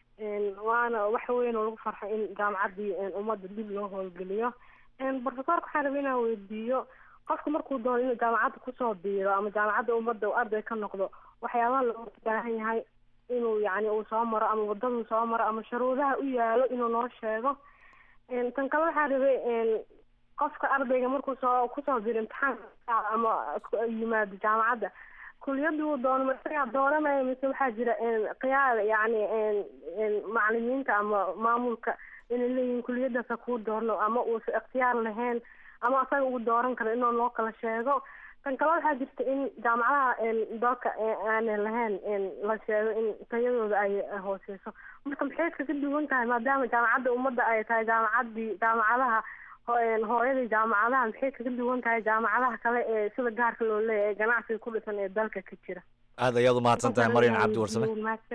waana wax weyn oo lagu farxo in jaamacaddii ummadda dib loo howlgeliyo profesorka waxaan rabay inaan weydiiyo qofka markuu doono inuu jaamacadda kusoo biiro ama jaamacadda ummadda uu arday ka noqdo waxyaabaha looga baahan yahay inuu yani uu soo maro ama wadaduu soo maro ama shuruudaha u yaalo inuu noo sheego tan kale waxaa rabay qofka ardayga markuu soo kusoo biro imtixaan ama yimaado jaamacadda kuliyaduu doono masagaa dooranaya mise waxaa jira qiyaal yani macalimiinta ama maamulka inay leeyihin kuliyadaasa kuu doorno ama uusa ikhtiyaar lahayn ama asaga ugu dooran karo inuu noo kala sheego tan kale waxaa jirta in jaamacadaha dalka aanay lahayn la sheego in tayadooda ay hooseyso marka maxay kaga duwan tahay maadaama jaamacadda ummadda ay tahay jaamacadii jaamacadaha hooyadii jaamacadaha maxay kaga duwan tahay jaamacadaha kale ee sida gaarka loo leeyahay ee ganacsiga ku dhisan ee dalka ka jira aad ayaad umahadsan tahay maryan cabdi warsame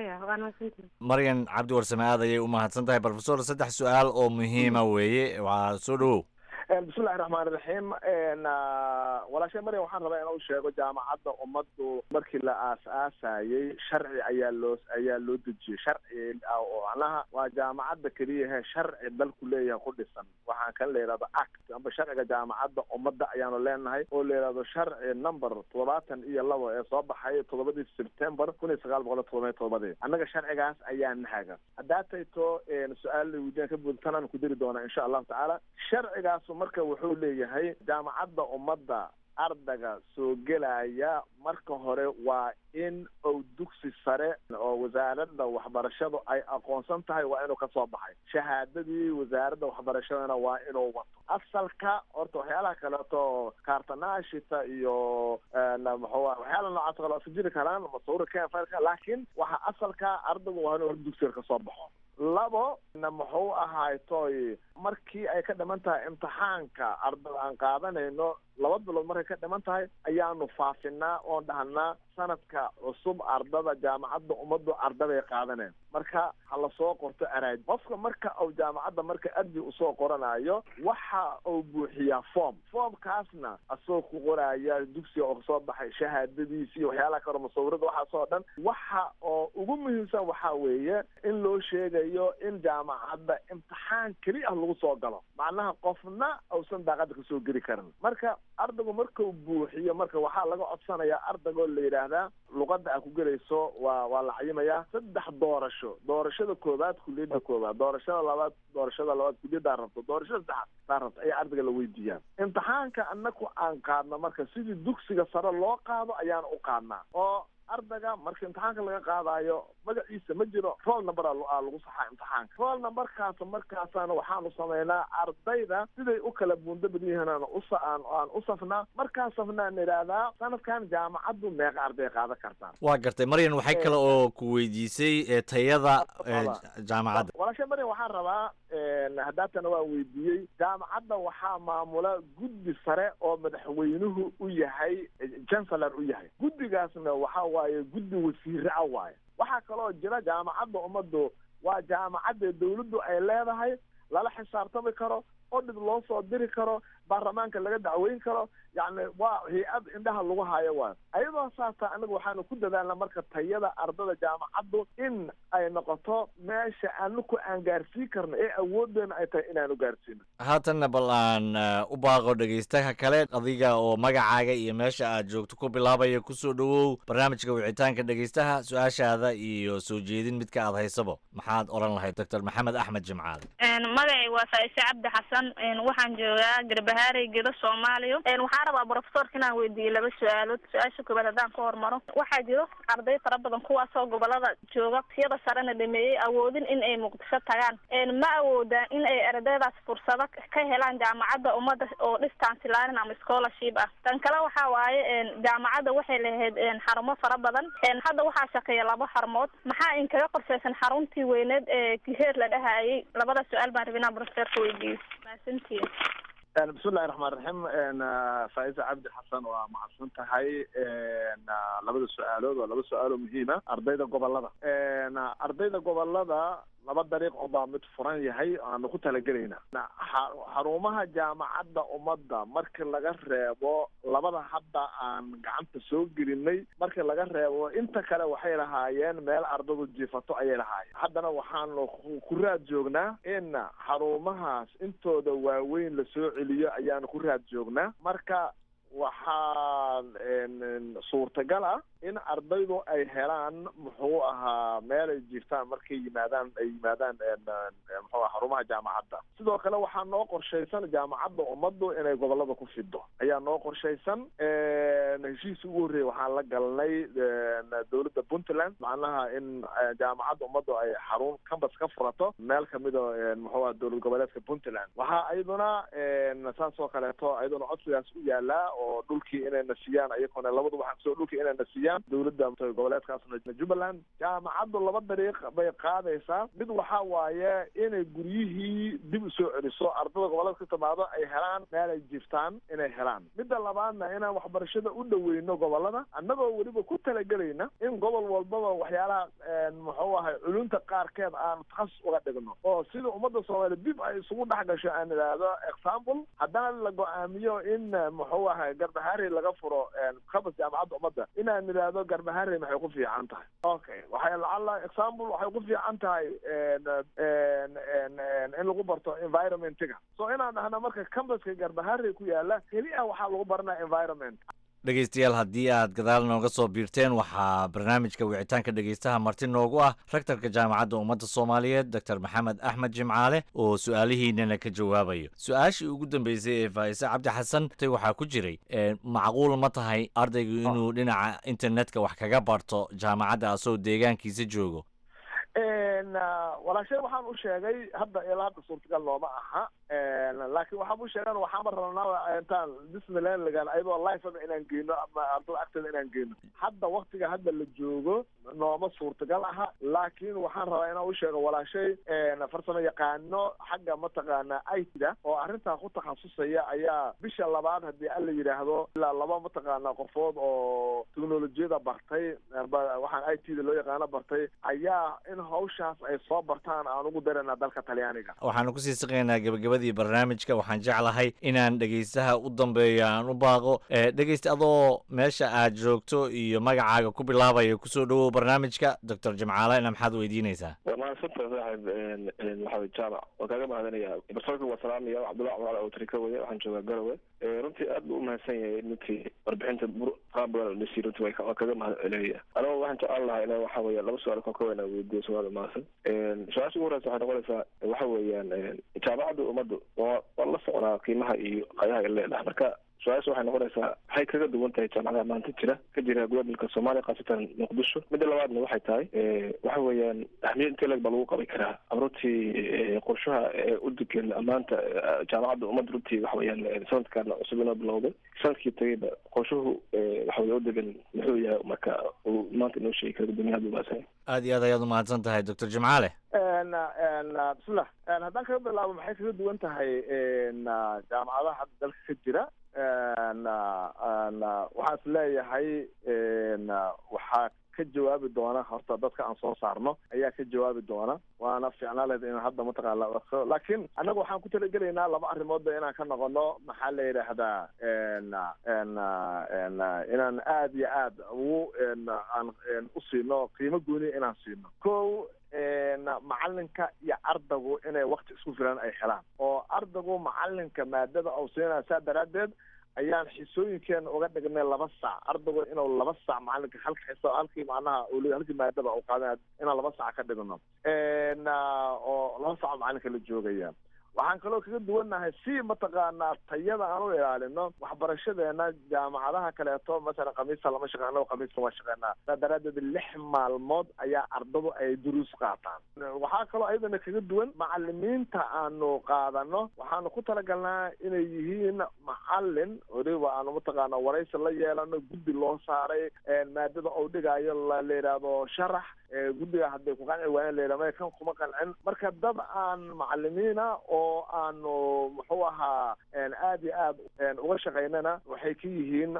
maryan cabdi warsame aad ayay umahadsan tahay profesor saddex su-aal oo muhiima weeye waa soo dhawow bismillahi raxmaan iraxiim walaashay maryam waxaan rabaa inuu sheego jaamacadda ummaddu markii la aas-aasayey sharci ayaa loo ayaa loo dejiyey sharci oo macnaha waa jaamacadda keliyahe sharci dalku leeyahay ku dhisan waxaan kan la yidhahdo act amba sharciga jaamacadda ummadda ayaanu leenahay oo la yidhahdo sharci number toddobaatan iyo labo ee soo baxay toddobadii september kun iyo sagaal boqol iyo todoba iyo todobadii annaga sharcigaas ayaa nahaga haddaa tayto su-aal weydiin ka buudtanaan ku diri doonaa insha allahu tacaala sharcigaas marka wuxuu leeyahay jaamacadda ummadda ardaga soo gelaya marka hore waa in uu dugsi sare oo wasaaradda waxbarashadu ay aqoonsan tahay waa inuu kasoo baxay shahaadadii wasaaradda waxbarashadana waa inuu wato asalka horta waxyaalaha kaleeto kaartanaashita iyo muxuu waxyaala noocaas kale iska jiri karaan masawira kenfarka laakiin waxa asalka ardaygu waa inuu hor dugsiga kasoo baxo labo na muxuu ahaay toy markii ay ka dhiman tahay imtixaanka ardada aan qaadanayno laba bilood markay ka dhiman tahay ayaanu faafinaa oon dhahnaa sanadka cusub ardada jaamacadda ummaddu ardabay qaadaneen marka ha lasoo qorto araaj qofka marka uu jaamacadda marka arji usoo qoranayo waxa uu buuxiyaa form formkaasna asagoo ku qoraya dugsiga oo kasoo baxay shahaadadiisi iyo waxyaalaha kale musawirada waxaasoo dhan waxa oo ugu muhiimsan waxaa weeye in loo sheegayo in jaamacadda imtixaan keli ah lagu soo galo macnaha qofna uusan daaqada kasoo geli karin marka ardaygu markuu buuxiyo marka waxaa laga codsanayaa ardaygo la yidhaahdaa luqadda aad ku gelayso waa waa la cayimayaa saddex doorasho doorashada koowaad kuliyadda koowaad doorashada labaad doorashada labaad kuliyaddaa rabto doorashada saddexaad daa rabto ayaa ardayga la weydiiyaa imtixaanka annaku aan qaadno marka sidii dugsiga sare loo qaado ayaan u qaadnaa oo ardayga marka imtixaanka laga qaadayo magaciisa ma jiro roll number a lagu saxaa imtixaanka roll numberkaas markaasaana waxaanu samaynaa ardayda siday u kala buundo badan yihiin aan usa aan aan u safnaa markaa safnaan idhaahdaa sanadkan jaamacaddu meeqa arday qaadan kartaa waa gartay maryan waxay kale oo ku weydiisay ee tayada ee jaamacadda walaasha maryan waxaan rabaa haddaatana waan weydiiyey jaamacadda waxaa maamula guddi sare oo madaxweynuhu u yahay chancellor u yahay guddigaasna waxa waaye guddi wasiire ah waaye waxaa kaloo jira jaamacadda ummaddu waa jaamacadda dawladdu ay leedahay lala xisaabtami karo oo dhib loo soo diri karo baarlamaanka laga dacweyn karo yacni waa hay-ad indhaha lagu hayo waay ayadoo saasa anaga waxaanu ku dadaalna marka tayada ardada jaamacaddu in ay noqoto meesha anaku aan gaarsiin karno ee awoodeena ay tahay inaanu gaarsiino haatanna bal aan u baaqo dhegaystaha kale adiga oo magacaaga iyo meesha aad joogto ku bilaabaya kusoo dhowow barnaamijka wicitaanka dhegaystaha su-aashaada iyo soo jeedin midka aad haysabo maxaad odhan lahayd doctor maxamed axmed jimcaale magacay waa faa'ise cabdi xasan waxaan joogaa garbahaarey gedo soomaaliya waxaan rabaa profesorka inaan weydiiyo laba su-aalood su-aasha koobaad haddaan ka hormaro waxaa jiro arday fara badan kuwaasoo gobolada jooga siyada sarena dhameeyey awoodin in ay muqdisho tagaan ma awoodaan in ay ardaydaas fursado ka helaan jaamacadda ummadda oo distance learning ama scholarship ah tan kale waxa waaye jaamacadda waxay lahayd xarumo fara badan hadda waxaa shaqeeya laba xarumood maxaa in kaga qorshaysan xaruntii weyneed ee kiheer la dhahayay labada su-aal baan rabinaa profesorka weydiiyo mahadsantihin bismillahi raxmaan raxiim faaiza cabdi xasan waa mahadsan tahay labada su-aalood waa laba su-aalo muhiima ardayda gobolada ardayda gobolada laba dariiq unbaa mid furan yahay aanu ku talagelayna xarumaha jaamacadda ummadda markii laga reebo labada hadda aan gacanta soo gelinay markii laga reebo inta kale waxay lahaayeen meel ardadu jiifato ayay lahaayeen haddana waxaanu ku raad joognaa in xarumahaas intooda waaweyn lasoo celiyo ayaanu ku raad joognaa marka waxaa suurtagal ah in ardaydu ay helaan muxuu ahaa meel ay jiiftaan markay yimaadaan ay yimaadaan muxuu aha xarumaha jaamacadda sidoo kale waxaa noo qorshaysan jaamacadda ummaddu inay gobolada ku fido ayaa noo qorshaysan heshiis ugu horreeyay waxaan la galnay dowladda puntland macnaha in jaamacadda ummaddu ay xarun cambas ka furato meel kamida muxuu aha dowlad goboleedka puntland waxaa iyaduna saas oo kaleeto iyaduna codsigaas u yaalaa oo dhulkii inayna siiyaan iyakuna labadu waxaa kusoo dhulkii inayna siiyaan dowladda goboleedkaasna jubbaland jaamacaddu laba dariiq bay qaadaysaa mid waxaa waaye inay guryihii dib usoo celiso ardada goboleedka ka timaado ay helaan meel ay jiiftaan inay helaan midda labaadna inaan waxbarashada u dhaweyno gobolada annagoo weliba ku talagelayna in gobol walbaba waxyaalaha muxuu ahay culunta qaarkeed aan takhasus uga dhigno oo sida ummadda soomaaliya dib ay isugu dhex gasho aan idhaahdo example haddana la go-aamiyo in muxuu ahay garbahaari laga furo kabas jaamacadda ummadda inaan idhaahdo garbahaari maxay ku fiican tahay okay waxay lacala example waxay ku fiican tahay in lagu barto environmentiga so inaan dhahno marka cambaska garbahaari ku yaala keli ah waxaa lagu baranaya environment dhegaystayaal haddii aad gadaal nooga soo biirteen waxaa barnaamijka wicitaanka dhegaystaha marti noogu ah rektarka jaamacadda ummadda soomaaliyeed doctor maxamed axmed jimcaale oo su-aalihiinana ka jawaabayo su-aashii ugu dambeysay ee faa'ise cabdi xasan tay waxaa ku jiray macquul ma tahay ardaygu inuu dhinaca internetka wax kaga barto jaamacadda asagoo deegaankiisa joogo walaashay waxaan u sheegay hadda ilaa hadda suurtagal looma aha laakiin waxaan u sheegan waxaama rabnaa intaan disneylandlagan ayadoo lifea inaan geyno ama ardada agteeda inaan geyno hadda waktiga hadda la joogo nooma suurtagal aha laakiin waxaan rabaa inaan u sheego walaashay farsamo yaqaano xagga mataqaana itda oo arrintaa ku takhasusaya ayaa bisha labaad haddii alla yidhaahdo ilaa laba mataqaana qofood oo teknolojiyada bartay waxaan i t da loo yaqaano bartay ayaa in hawshaas ay soo bartaan aan ugu daranaa dalka talyaaniga waxaanu kusii siqaynaa gebagabadii barnaamijka waxaan jeclahay inaan dhegaystaha u dambeeyo aan u baaqo dhegaysta adoo meesha aad joogto iyo magacaaga ku bilaabaya kusoo dhawow barnaamijka doctor jimcaalena maxaad weydiinaysaa waa mahadsantahay saaxib maxamed jaamac waan kaaga mahadinaya barsoorka waa salaamaya cabdullahi cumar oo tarika weye waxaan joogaa garowe runtii aad buu umahadsan yahay runtii warbixinta qaab badan oo dhisi runtii waa kaga mahad celinaya anigo waxaan jeclaan lahaa ina waxa weeye laba su-aal kan ka weyna weydiiyo su-aal mahadsan su-aasha ugu horeysa waxay noqonaysaa waxa weeyaan jaamacadda ummaddu waa waan la socnaa qiimaha iyo qayaha ay leedahay marka su-aasha waxay noqonaysaa maxay kaga duwan tahay jaamacadaha maanta jira ka jira gobolka soomaaliya khaasatan muqdisho midda labaadna waxay tahay waxa weeyaan ahmiyad intee leg baa lagu qabi karaa runtii qorshaha u degan maanta jaamacadda ummadda runtii waxa weeyaan sanadkan cusub inoo bilowday sanadkii tagayba qorshuhu waxa weye u degan muxuu yahay marka uu maanta inoo sheegi kara guddoomiyaha duubaasan aad iyo aad ayaad umahadsan tahay doctor jimcaale bismillah haddaan kaga bilaabo maxay kaga duwan tahay jaamacadaha hadda dalka ka jira waxaan is leeyahay waxaa ka jawaabi doona horta dadka aan soo saarno ayaa ka jawaabi doona waana fiicnaaleed in hadda mataqaana laakiin annaga waxaan ku talagelaynaa laba arrimoodba inaan ka noqono maxaa la yidhaahdaa inaan aad iyo aad ugu aan u siino qiimo gooni inaan siino ko macalinka iyo ardaygu inay wakti isku filan ay helaan oo ardaygu macalinka maadada uu siinaya saa daraaddeed ayaan xisooyinkeena uga dhignay laba saac ardaygu inuu laba saac macalinka halka xiso halkii macnaha halkii maadada uu qaadanaya inaan laba saac ka dhigno oo laba saac macalinka la joogaya waxaan kaloo kaga duwannahay si mataqaanaa tayada aan u ilaalino waxbarashadeena jaamacadaha kaleeto masalan khamiista lama shaqey annago khamiista waa shaqeynaa saa daraaddeed lix maalmood ayaa ardadu ay duruus qaataan waxaa kaloo ayadana kaga duwan macalimiinta aanu qaadano waxaanu ku talagalnaa inay yihiin macalin weliba aanu mataqaana waraysi la yeelano guddi loo saaray maadada uu dhigaayo la yidhaahdo sharax guddiga hadday ku qanci waayeen layidhahdo kan kuma qancin marka dad aan macalimiina oo aanu muxuu ahaa aad iyo aad uga shaqaynana waxay ka yihiin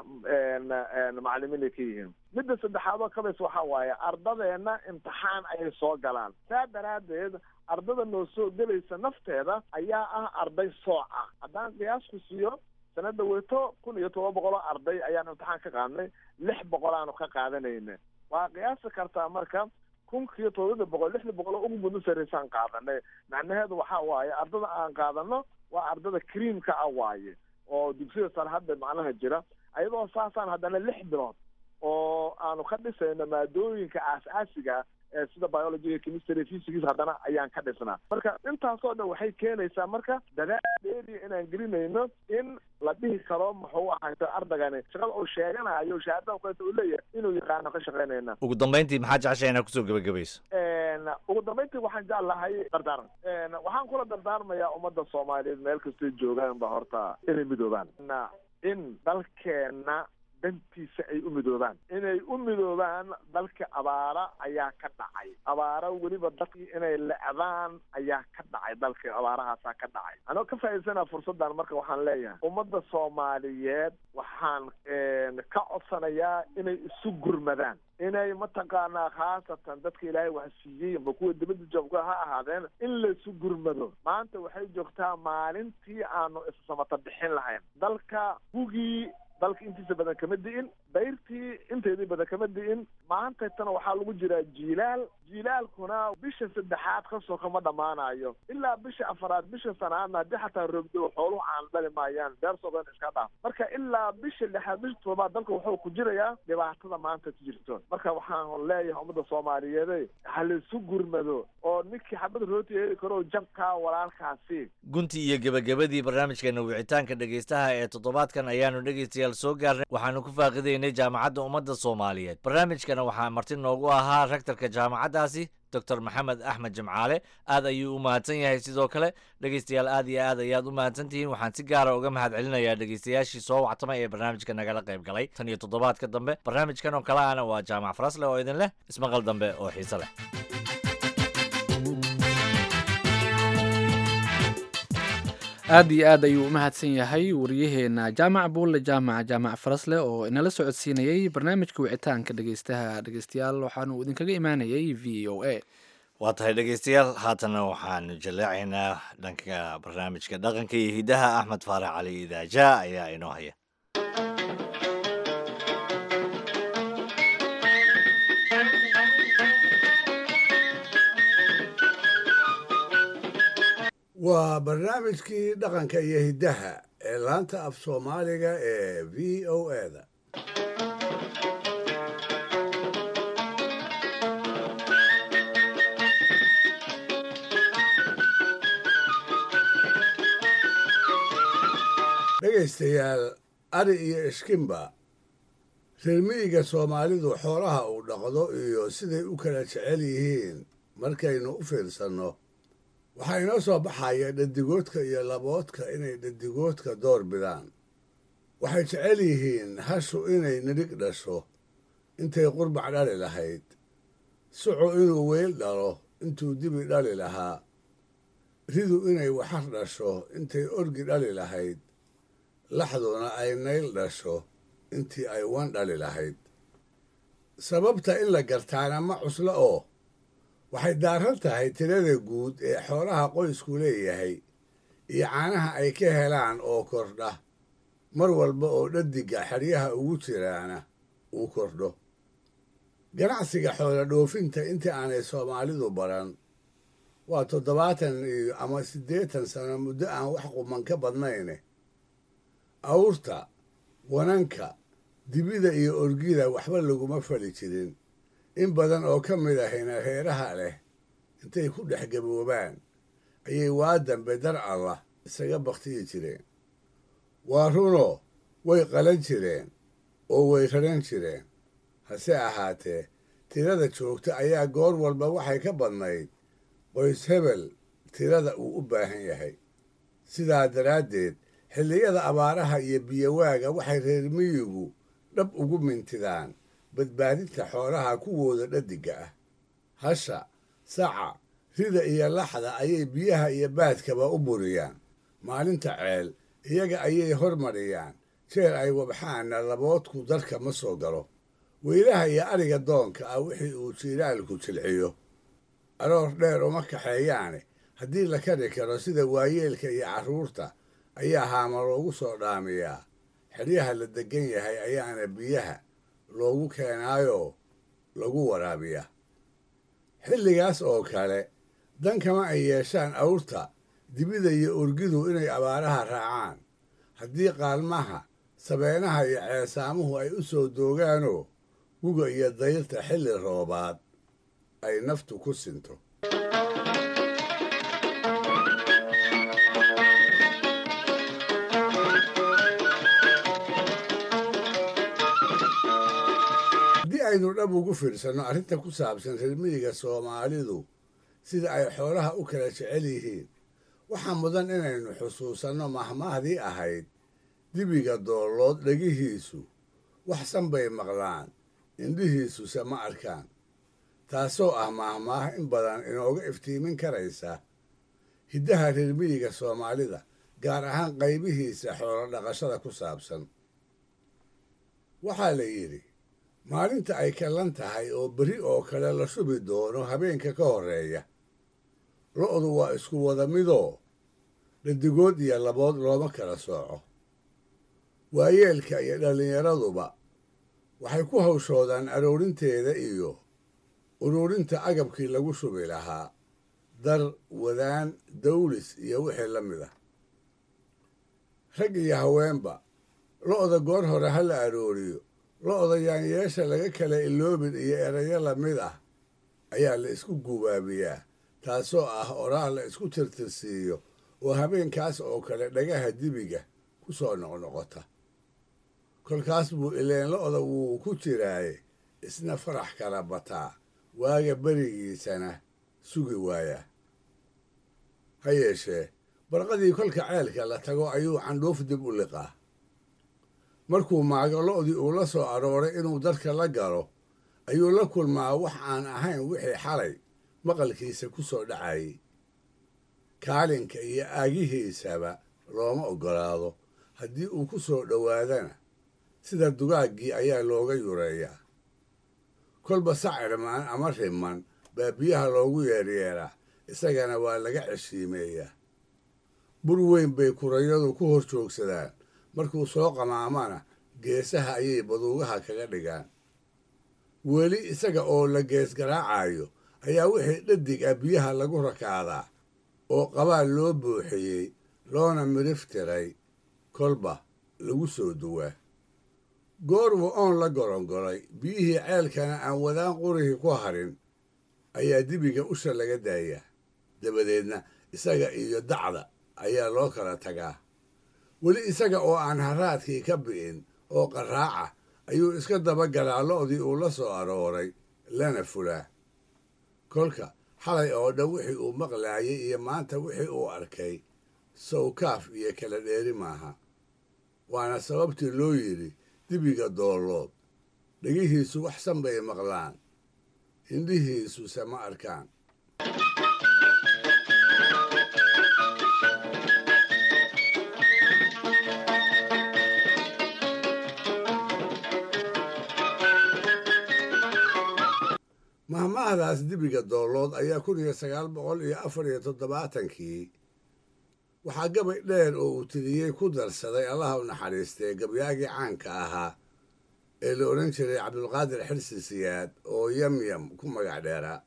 macalimiinay ka yihiin midda saddexaad oo kabays waxa waaye ardadeena imtixaan ayay soo galaan saa daraaddeed ardada noo soo gelaysa nafteeda ayaa ah arday sooca haddaan qiyaasku siiyo sanada weto kun iyo todoba boqol oo arday ayaan imtixaan ka qaadnay lix boqol aanu ka qaadanayna waa qiyaasi kartaa marka kunkiiyo todobada boqol lixda boqol oo ugu muddo saraysaan qaadanay macnaheedu waxa waaye ardada aan qaadano waa ardada creamka ah waaye oo dugsida sare hadda macnaha jira ayadoo saasaan haddana lix bilood oo aanu ka dhisayno maadooyinka aas-aasiga ee sida biology chemistry physics haddana ayaan ka dhisnaa marka intaasoo dhan waxay keenaysaa marka dadaal dheeriya inaan gelinayno in la dhihi karo muxuu ahayto ardagani shaqada uu sheeganayo shahaadada kaleeto uu leeyahay inuu yaqaano ka shaqaynayna ugu dambayntii maxaa jeceshay inaad kusoo gebagabayso ugu dambayntii waxaan jeclahay dardaaran waxaan kula dardaarmayaa ummadda soomaaliyeed meel kastoo joogaan ba horta inay midoobaan in dalkeena dantiisa ay u midoobaan inay u midoobaan dalka abaara ayaa ka dhacay abaara weliba dadkii inay lecdaan ayaa ka dhacay dalka abaarahaasaa ka dhacay anoo ka faa'iidsanaa fursaddan marka waxaan leeyahay ummadda soomaaliyeed waxaan ka codsanayaa inay isu gurmadaan inay mataqaanaa khaasatan dadka ilaahay wax siiyey amba kuwa dibadda joogka ha ahaadeen in laisu gurmado maanta waxay joogtaa maalintii aanu issamata bixin lahayn dalka hugii dalka intiisa badan kama di'in dayrtii inteedii badan kama di'in maantaytana waxaa lagu jiraa jiilaal jiilaalkuna bisha saddexaad kasoo kama dhammaanayo ilaa bisha afaraad bisha sanaadna haddii xataa roogdo xooluhu aan dhali maayaan beersoo dhan iska dhaaf marka ilaa bisha lixaad bisha toddobaad dalka wuxuu ku jirayaa dhibaatada maanta ku jirto marka waxaan leeyahay ummadda soomaaliyeed ha laisu gurmado oo ninkii xabad rooti heli karo jabkaa walaalkaasi gunti iyo gebagabadii barnaamijkeena wicitaanka dhegaystaha ee toddobaadkan ayaanu dhegaystayaal soo gaarnay waxaanu ku faaqidaynay jaamacadda ummadda soomaaliyeed barnaamijkana waxaa marti noogu ahaa rektorka jaamacaddaasi doctor maxamed axmed jimcaale aad ayuu u mahadsan yahay sidoo kale dhegaystayaal aad iyo aad ayaad u mahadsan tihiin waxaan si gaara uga mahad celinayaa dhegaystayaashii soo wactamay ee barnaamijka nagala qayb galay tan iyo toddobaadka dambe barnaamijkan oo kale ana waa jaamac farasle oo idin leh ismaqal dambe oo xiise leh aad iyo aad ayuu u mahadsan yahay wariyaheena jaamac buulle jaamac jaamac farasle oo inala socodsiinayey barnaamijka wicitaanka dhegeystaha dhegeystayaal waxaanu idinkaga imaanayay v o a waa tahay dhegaystayaal haatana waxaanu jaleecaynaa dhanka barnaamijka dhaqanka iyo hidaha axmed faarax cali idaaja ayaa inoo haya waa barnaamijkii dhaqanka iyo hiddaha ee laanta af soomaaliga ee v o eda dhegaystayaal ari iyo ishkimba reer miyiga soomaalidu xoolaha uu dhaqdo iyo siday u kala jecel yihiin markaynu u fiirsanno waxaa inoo soo baxaya dhadigoodka iyo laboodka inay dhadigoodka door bidaan waxay jecel yihiin hashu inay nidhig dhasho intay qurbac dhali lahayd sucu inuu weyl dhalo intuu dibi dhali lahaa ridu inay waxar dhasho intay orgi dhali lahayd laxduna ay nayl dhasho intii ay wan dhali lahayd sababta in la gartaana ma cuslo oo waxay daaran tahay tirada guud ee xoolaha qoysku leeyahay iyo caanaha ay ka helaan oo kordha mar walba oo dhadiga xeryaha ugu jiraana uu kordho ganacsiga xoola dhoofinta intii aanay soomaalidu baran waa toddobaatan iyo ama siddeetan sano muddo aan wax quman ka badnayne awrta wananka dibida iyo orgida waxba laguma fali jirin in badan oo ka mid ahayna reeraha leh intay ku dhex gaboobaan ayay waa dambe dar allah isaga bakhtiyi jireen waa runoo way qalan jireen oo way raran jireen hase ahaatee tirada joogta ayaa goor walba waxay ka badnayd qoys hebel tirada uu u baahan yahay sidaa daraaddeed xilliyada abaaraha iyo biyowaaga waxay reer miyigu dhab ugu mintidaan badbaadinta xoolaha kuwooda dhadiga ah hasha saca rida iyo laxda ayay biyaha iyo baadkaba u buriyaan maalinta ceel iyaga ayay hormariyaan jeer ay wabxaanna laboodku darka ma soo galo weylaha iyo ariga doonka ah wixii uu jiilaalku jilciyo aroor dheer uma kaxeeyaane haddii la kari karo sida waayeelka iyo carruurta ayaa haama loogu soo dhaamiyaa xeryaha la deggan yahay ayaana biyaha loogu keenaayoo lagu waraabiyaa xilligaas oo kale dan kama ay yeeshaan awrta dibida iyo orgidu inay abaaraha raacaan haddii qaalmaha sabeenaha iyo ceesaamuhu ay u soo doogaanoo guga iyo dayrta xilli roobaad ay naftu ku sinto haddii aynu dhab ugu fiirsanno arrinta ku saabsan reer miyiga soomaalidu sida ay xoolaha u kala jecel yihiin waxaa mudan inaynu xusuusanno mahmaahdii ahayd dibiga doollood dhegihiisu waxsan bay maqlaan indhihiisuse ma arkaan taasoo ah mahmaah in badan inooga iftiimin karaysa hiddaha reer miyiga soomaalida gaar ahaan qaybihiisa xoolo dhaqashada ku saabsan waxaa la yidhi maalinta ay kallan tahay oo berri oo kale la shubi doono habeenka ka horreeya lo'du waa isku wada midoo dhadigood iyo labood looma kala sooco waayeelka iyo dhallinyaraduba waxay ku hawshoodaan aroorinteeda iyo ururinta agabkii lagu shubi lahaa dar wadaan dawlis iyo wixii la mid ah rag iyo haweenba lo'da goor hore ha la arooriyo lo'da yaanyeesha laga kala iloobin iyo erayo la mid ah ayaa la isku gubaabiyaa taasoo ah oraah la isku tirtirsiiyo oo habeenkaas oo kale dhagaha dibiga ku soo noqnoqota kolkaas buu ileen lo'da wuu ku jiraaye isna farax kala bataa waaga berigiisana sugi waayaa ha yeeshee barqadii kolka ceelka la tago ayuu candhuuf dib u liqaa markuu maago lo'dii uu la soo arooray inuu dadka la galo ayuu la kulmaa wax aan ahayn wixii xalay maqalkiisa ku soo dhacayay kaalinka iyo aagihiisaba looma oggolaado haddii uu ku soo dhowaadana sida dugaaggii ayaa looga yureeyaa kolba sacirmaan ama riman baa biyaha loogu yeeryeeraa isagana waa laga ceshiimeeyaa bur weyn bay kurayadu ku hor joogsadaan markuu soo qamaamana geesaha ayay baduugaha kaga dhigaan weli isaga oo la gees garaacayo ayaa wixii dhadig ah biyaha lagu rakaadaa oo qabaal loo buuxiyey loona midhif tiray kolba lagu soo duwaa goorbu oon la gorongolay biyihii ceelkana aan wadaan qurihii ku harin ayaa dibiga usha laga daayaa dabadeedna isaga iyo dacda ayaa loo kala tagaa weli isaga oo aan haraadkii ka bi'in oo qaraaca ayuu iska dabagalaa lo'dii uu la soo arooray lana fulaa kolka xalay oo dhan wixii uu maqlaayay iyo maanta wixii uu arkay sawkaaf iyo kala dheeri maaha waana sababtii loo yidhi dibiga doollood dhegihiisu waxsan bay maqlaan indhihiisuse ma arkaan mahmahdaas dibiga doollood ayaa kun iyo sagaal boqol iyo afar iyo toddobaatankii waxaa gabay dheer oo uu tiriyey ku darsaday allaha u naxariistee gabyaagii caanka ahaa ee la odhan jiray cabdulqaadir xirsi siyaad oo yamyam ku magac dheeraa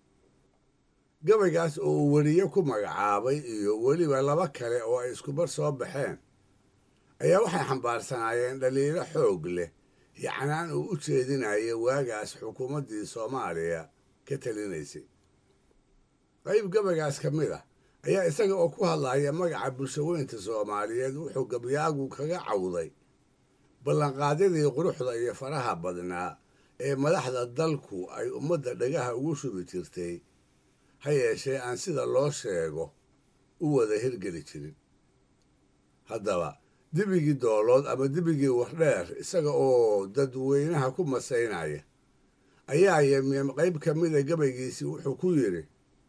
gabaygaas oo uu weriye ku magacaabay iyo weliba laba kale oo ay iskubar soo baxeen ayaa waxay xambaarsanaayeen dhaliilo xoog leh yacnaan uu u jeedinayo waagaas xukuumaddii soomaaliya ka talinaysay qayb gabaygaas ka mid ah ayaa isaga oo ku hadlaya magaca bulshaweynta soomaaliyeed wuxuu gabyaagu kaga cawday ballanqaadyadii quruxda iyo faraha badnaa ee madaxda dalku ay ummadda dhagaha ugu shubi jirtay ha yeeshee aan sida loo sheego u wada hirgeli jirin haddaba dibigii doolood ama dibigii wardheer isaga oo dadweynaha ku masaynaya ayaa yemyem qayb ka mida gabaygiisii wuxuu ku yidhi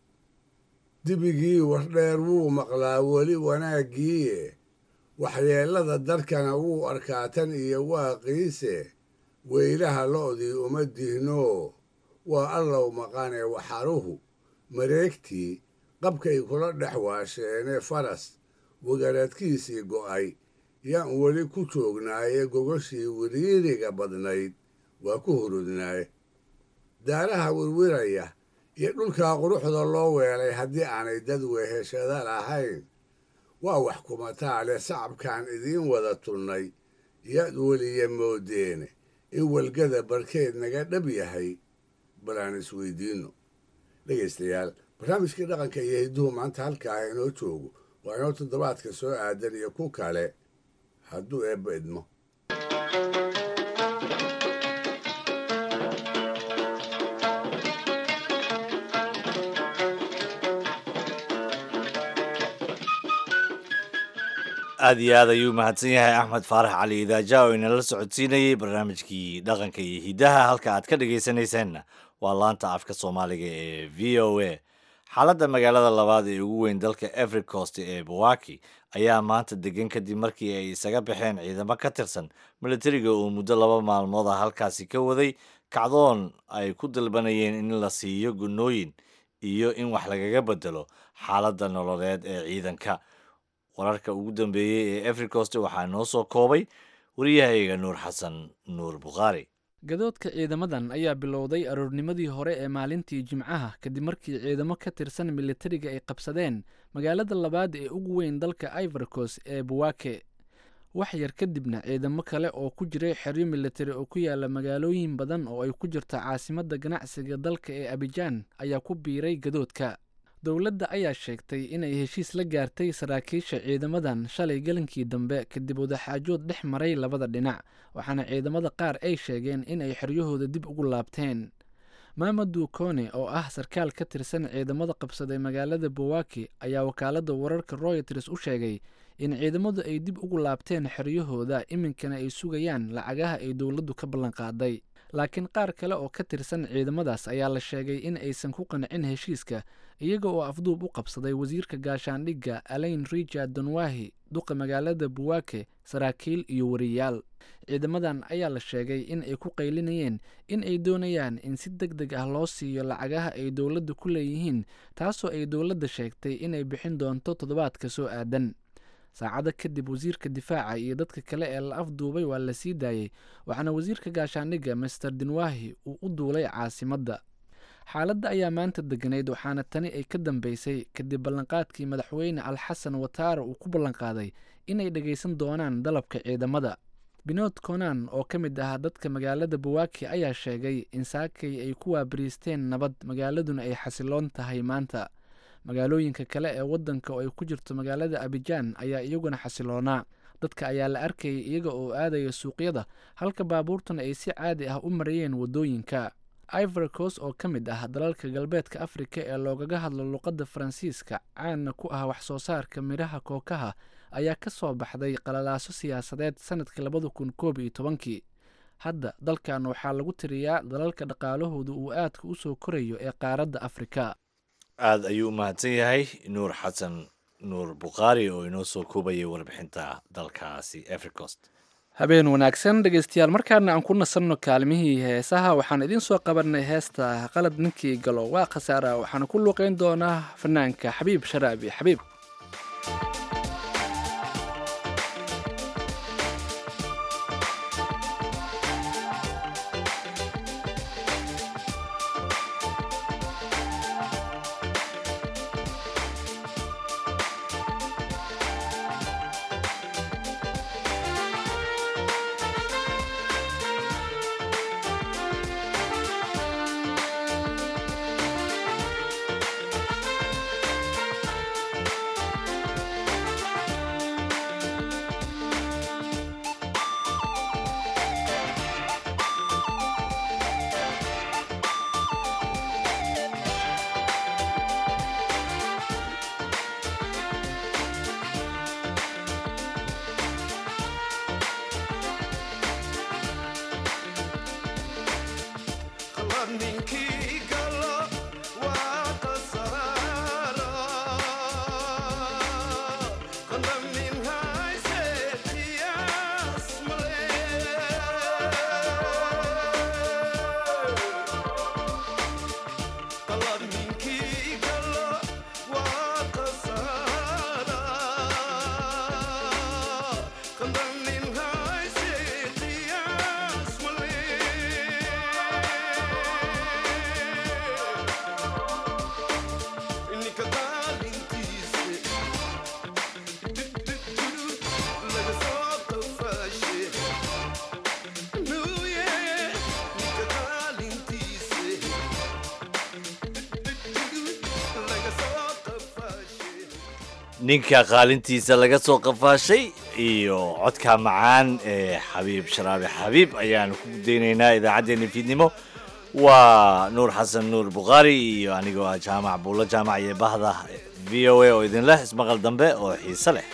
dibigii wardheer wuu maqlaa weli wanaaggiiye waxyeellada darkana wuu arkaa tan iyo waaqiise weylaha lo'dii uma dihnoo waa allow maqane waxaruhu mareegtii qabkay kula dhex waasheene faras wagaradkiisii go'ay yaan weli ku joognaaye gogoshii wiriiriga badnayd waa ku hurudnaaye daaraha wirwiraya iyo dhulkaa quruxda loo weelay haddii aanay dad weheshada lahayn waa wax kumataa leh sacabkaan idiin wada tunnay yaad weliya moodeene in walgada barkeed naga dhab yahay bal aan isweydiinno dhegaystayaal barnaamijkii dhaqanka iyo hidduhu maanta halkaa inoo joogo waa inoo toddobaadka soo aadan iyo ku kale hadduu eebba idmo aad iyo aad ayuu mahadsan yahay axmed faarax cali idaaja oo inala socodsiinayey barnaamijkii dhaqanka iyo hiddaha halka aad ka dhegaysanaysaanna waa laanta afka soomaaliga ee v o a xaaladda magaalada labaad ee ugu weyn dalka every coast ee bawaki ayaa maanta degan kadib markii ay isaga baxeen ciidamo ka tirsan militariga uu muddo laba maalmood ah halkaasi ka waday kacdoon ay ku dalbanayeen in la siiyo gunooyin iyo in wax lagaga bedelo xaaladda nololeed ee ciidanka wararka ugu dambeeyey ee every coast waxaa noo soo koobay wariyahayga nuur xasan nuur bukhaari gadoodka ciidamadan ayaa bilowday aroornimadii hore ee maalintii jimcaha kadib markii ciidamo ka tirsan militariga ay qabsadeen magaalada labaad ee ugu weyn dalka ivorcos ee buwake wax yar kadibna ciidamo kale oo ku jiray xeryo militari oo ku yaala magaalooyin badan oo ay ku jirto caasimadda ganacsiga dalka ee abijaan ayaa ku biiray gadoodka dowladda ayaa sheegtay inay heshiis la gaartay saraakiisha ciidamadan shalay gelinkii dambe kadib wadaxaajood dhex maray labada dhinac waxaana ciidamada qaar ay sheegeen in ay xeryahooda dib ugu laabteen maamadu kone oo ah sarkaal ka tirsan ciidamada qabsaday magaalada bowaki ayaa wakaaladda wararka royters u sheegay in ciidamadu ay dib ugu laabteen xeryahooda iminkana ay sugayaan lacagaha ay dowladdu ka ballanqaaday laakiin qaar kale oo ka tirsan ciidamadaas ayaa la sheegay in aysan ku qancin heshiiska iyaga oo afduub u qabsaday wasiirka gaashaandhigga alain richard donwahi duqa magaalada buwake saraakiil iyo wariyaal ciidamadan ayaa la sheegay in ay ku qaylinayeen in ay doonayaan in si deg deg ah loo siiyo lacagaha ay dowladda ku leeyihiin taasoo ay dowladda sheegtay inay bixin doonto toddobaadka soo aadan saacado kadib wasiirka difaaca iyo dadka kale ee la afduubay waa la sii daayey waxaana wasiirka gaashaandhigga master dinwahi uu u duulay caasimadda xaaladda ayaa maanta deganayd waxaana tani ay ka dambeysay kadib ballanqaadkii madaxweyne alxasan wataara uu ku ballanqaaday inay dhegaysan doonaan dalabka ciidamada binood konan oo ka mid ah dadka magaalada buwaki ayaa sheegay in saakay ay ku waabariisteen nabad magaaladuna ay xasiloon tahay maanta magaalooyinka kale ee waddanka oo ay ku jirto magaalada abijaan ayaa iyaguna xasiloonaa dadka ayaa la arkayay iyaga oo aadaya suuqyada halka baabuurtuna ay si caadi ah u marayeen waddooyinka ivorcos oo ka mid ah dalalka galbeedka afrika ee loogaga hadlo luqadda faransiiska caanna ku ah wax soo saarka midhaha kookaha ayaa ka soo baxday qalalaaso siyaasadeed sanadkii labada kun koob iyo tobankii hadda dalkan waxaa lagu tiriyaa dalalka dhaqaalahooda uu aadka u soo korayo ee qaaradda afrika aada ayuu u mahadsan yahay nuur xasan nuur bukhaari oo inoo soo koobayay warbixinta dalkaasi africost habeen wanaagsan dhegeystayaal markaana aan ku nasanno kaalmihii heesaha waxaan idiin soo qabanay heesta qalad ninkii galo waa khasaara waxaana ku luuqeyn doonaa fanaanka xabiib sharaabi xabiib ninka qaalintiisa laga soo qafaashay iyo codka macaan ee xabiib sharaabi xabiib ayaanu ku daynaynaa idaacaddeenna fiidnimo waa nuur xasan nuur bukhaari iyo anigoo ah jaamac buulo jaamac iyo bahda v o a oo idin leh ismaqal dambe oo xiise leh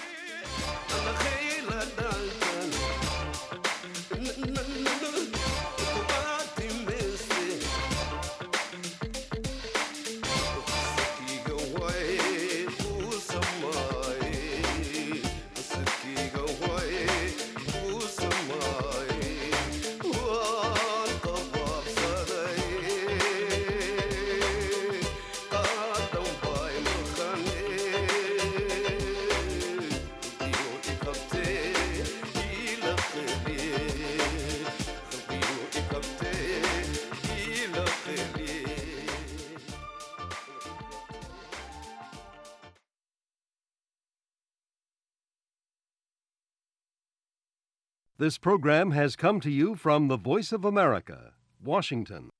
This program has come to you from the Voice of America, Washington.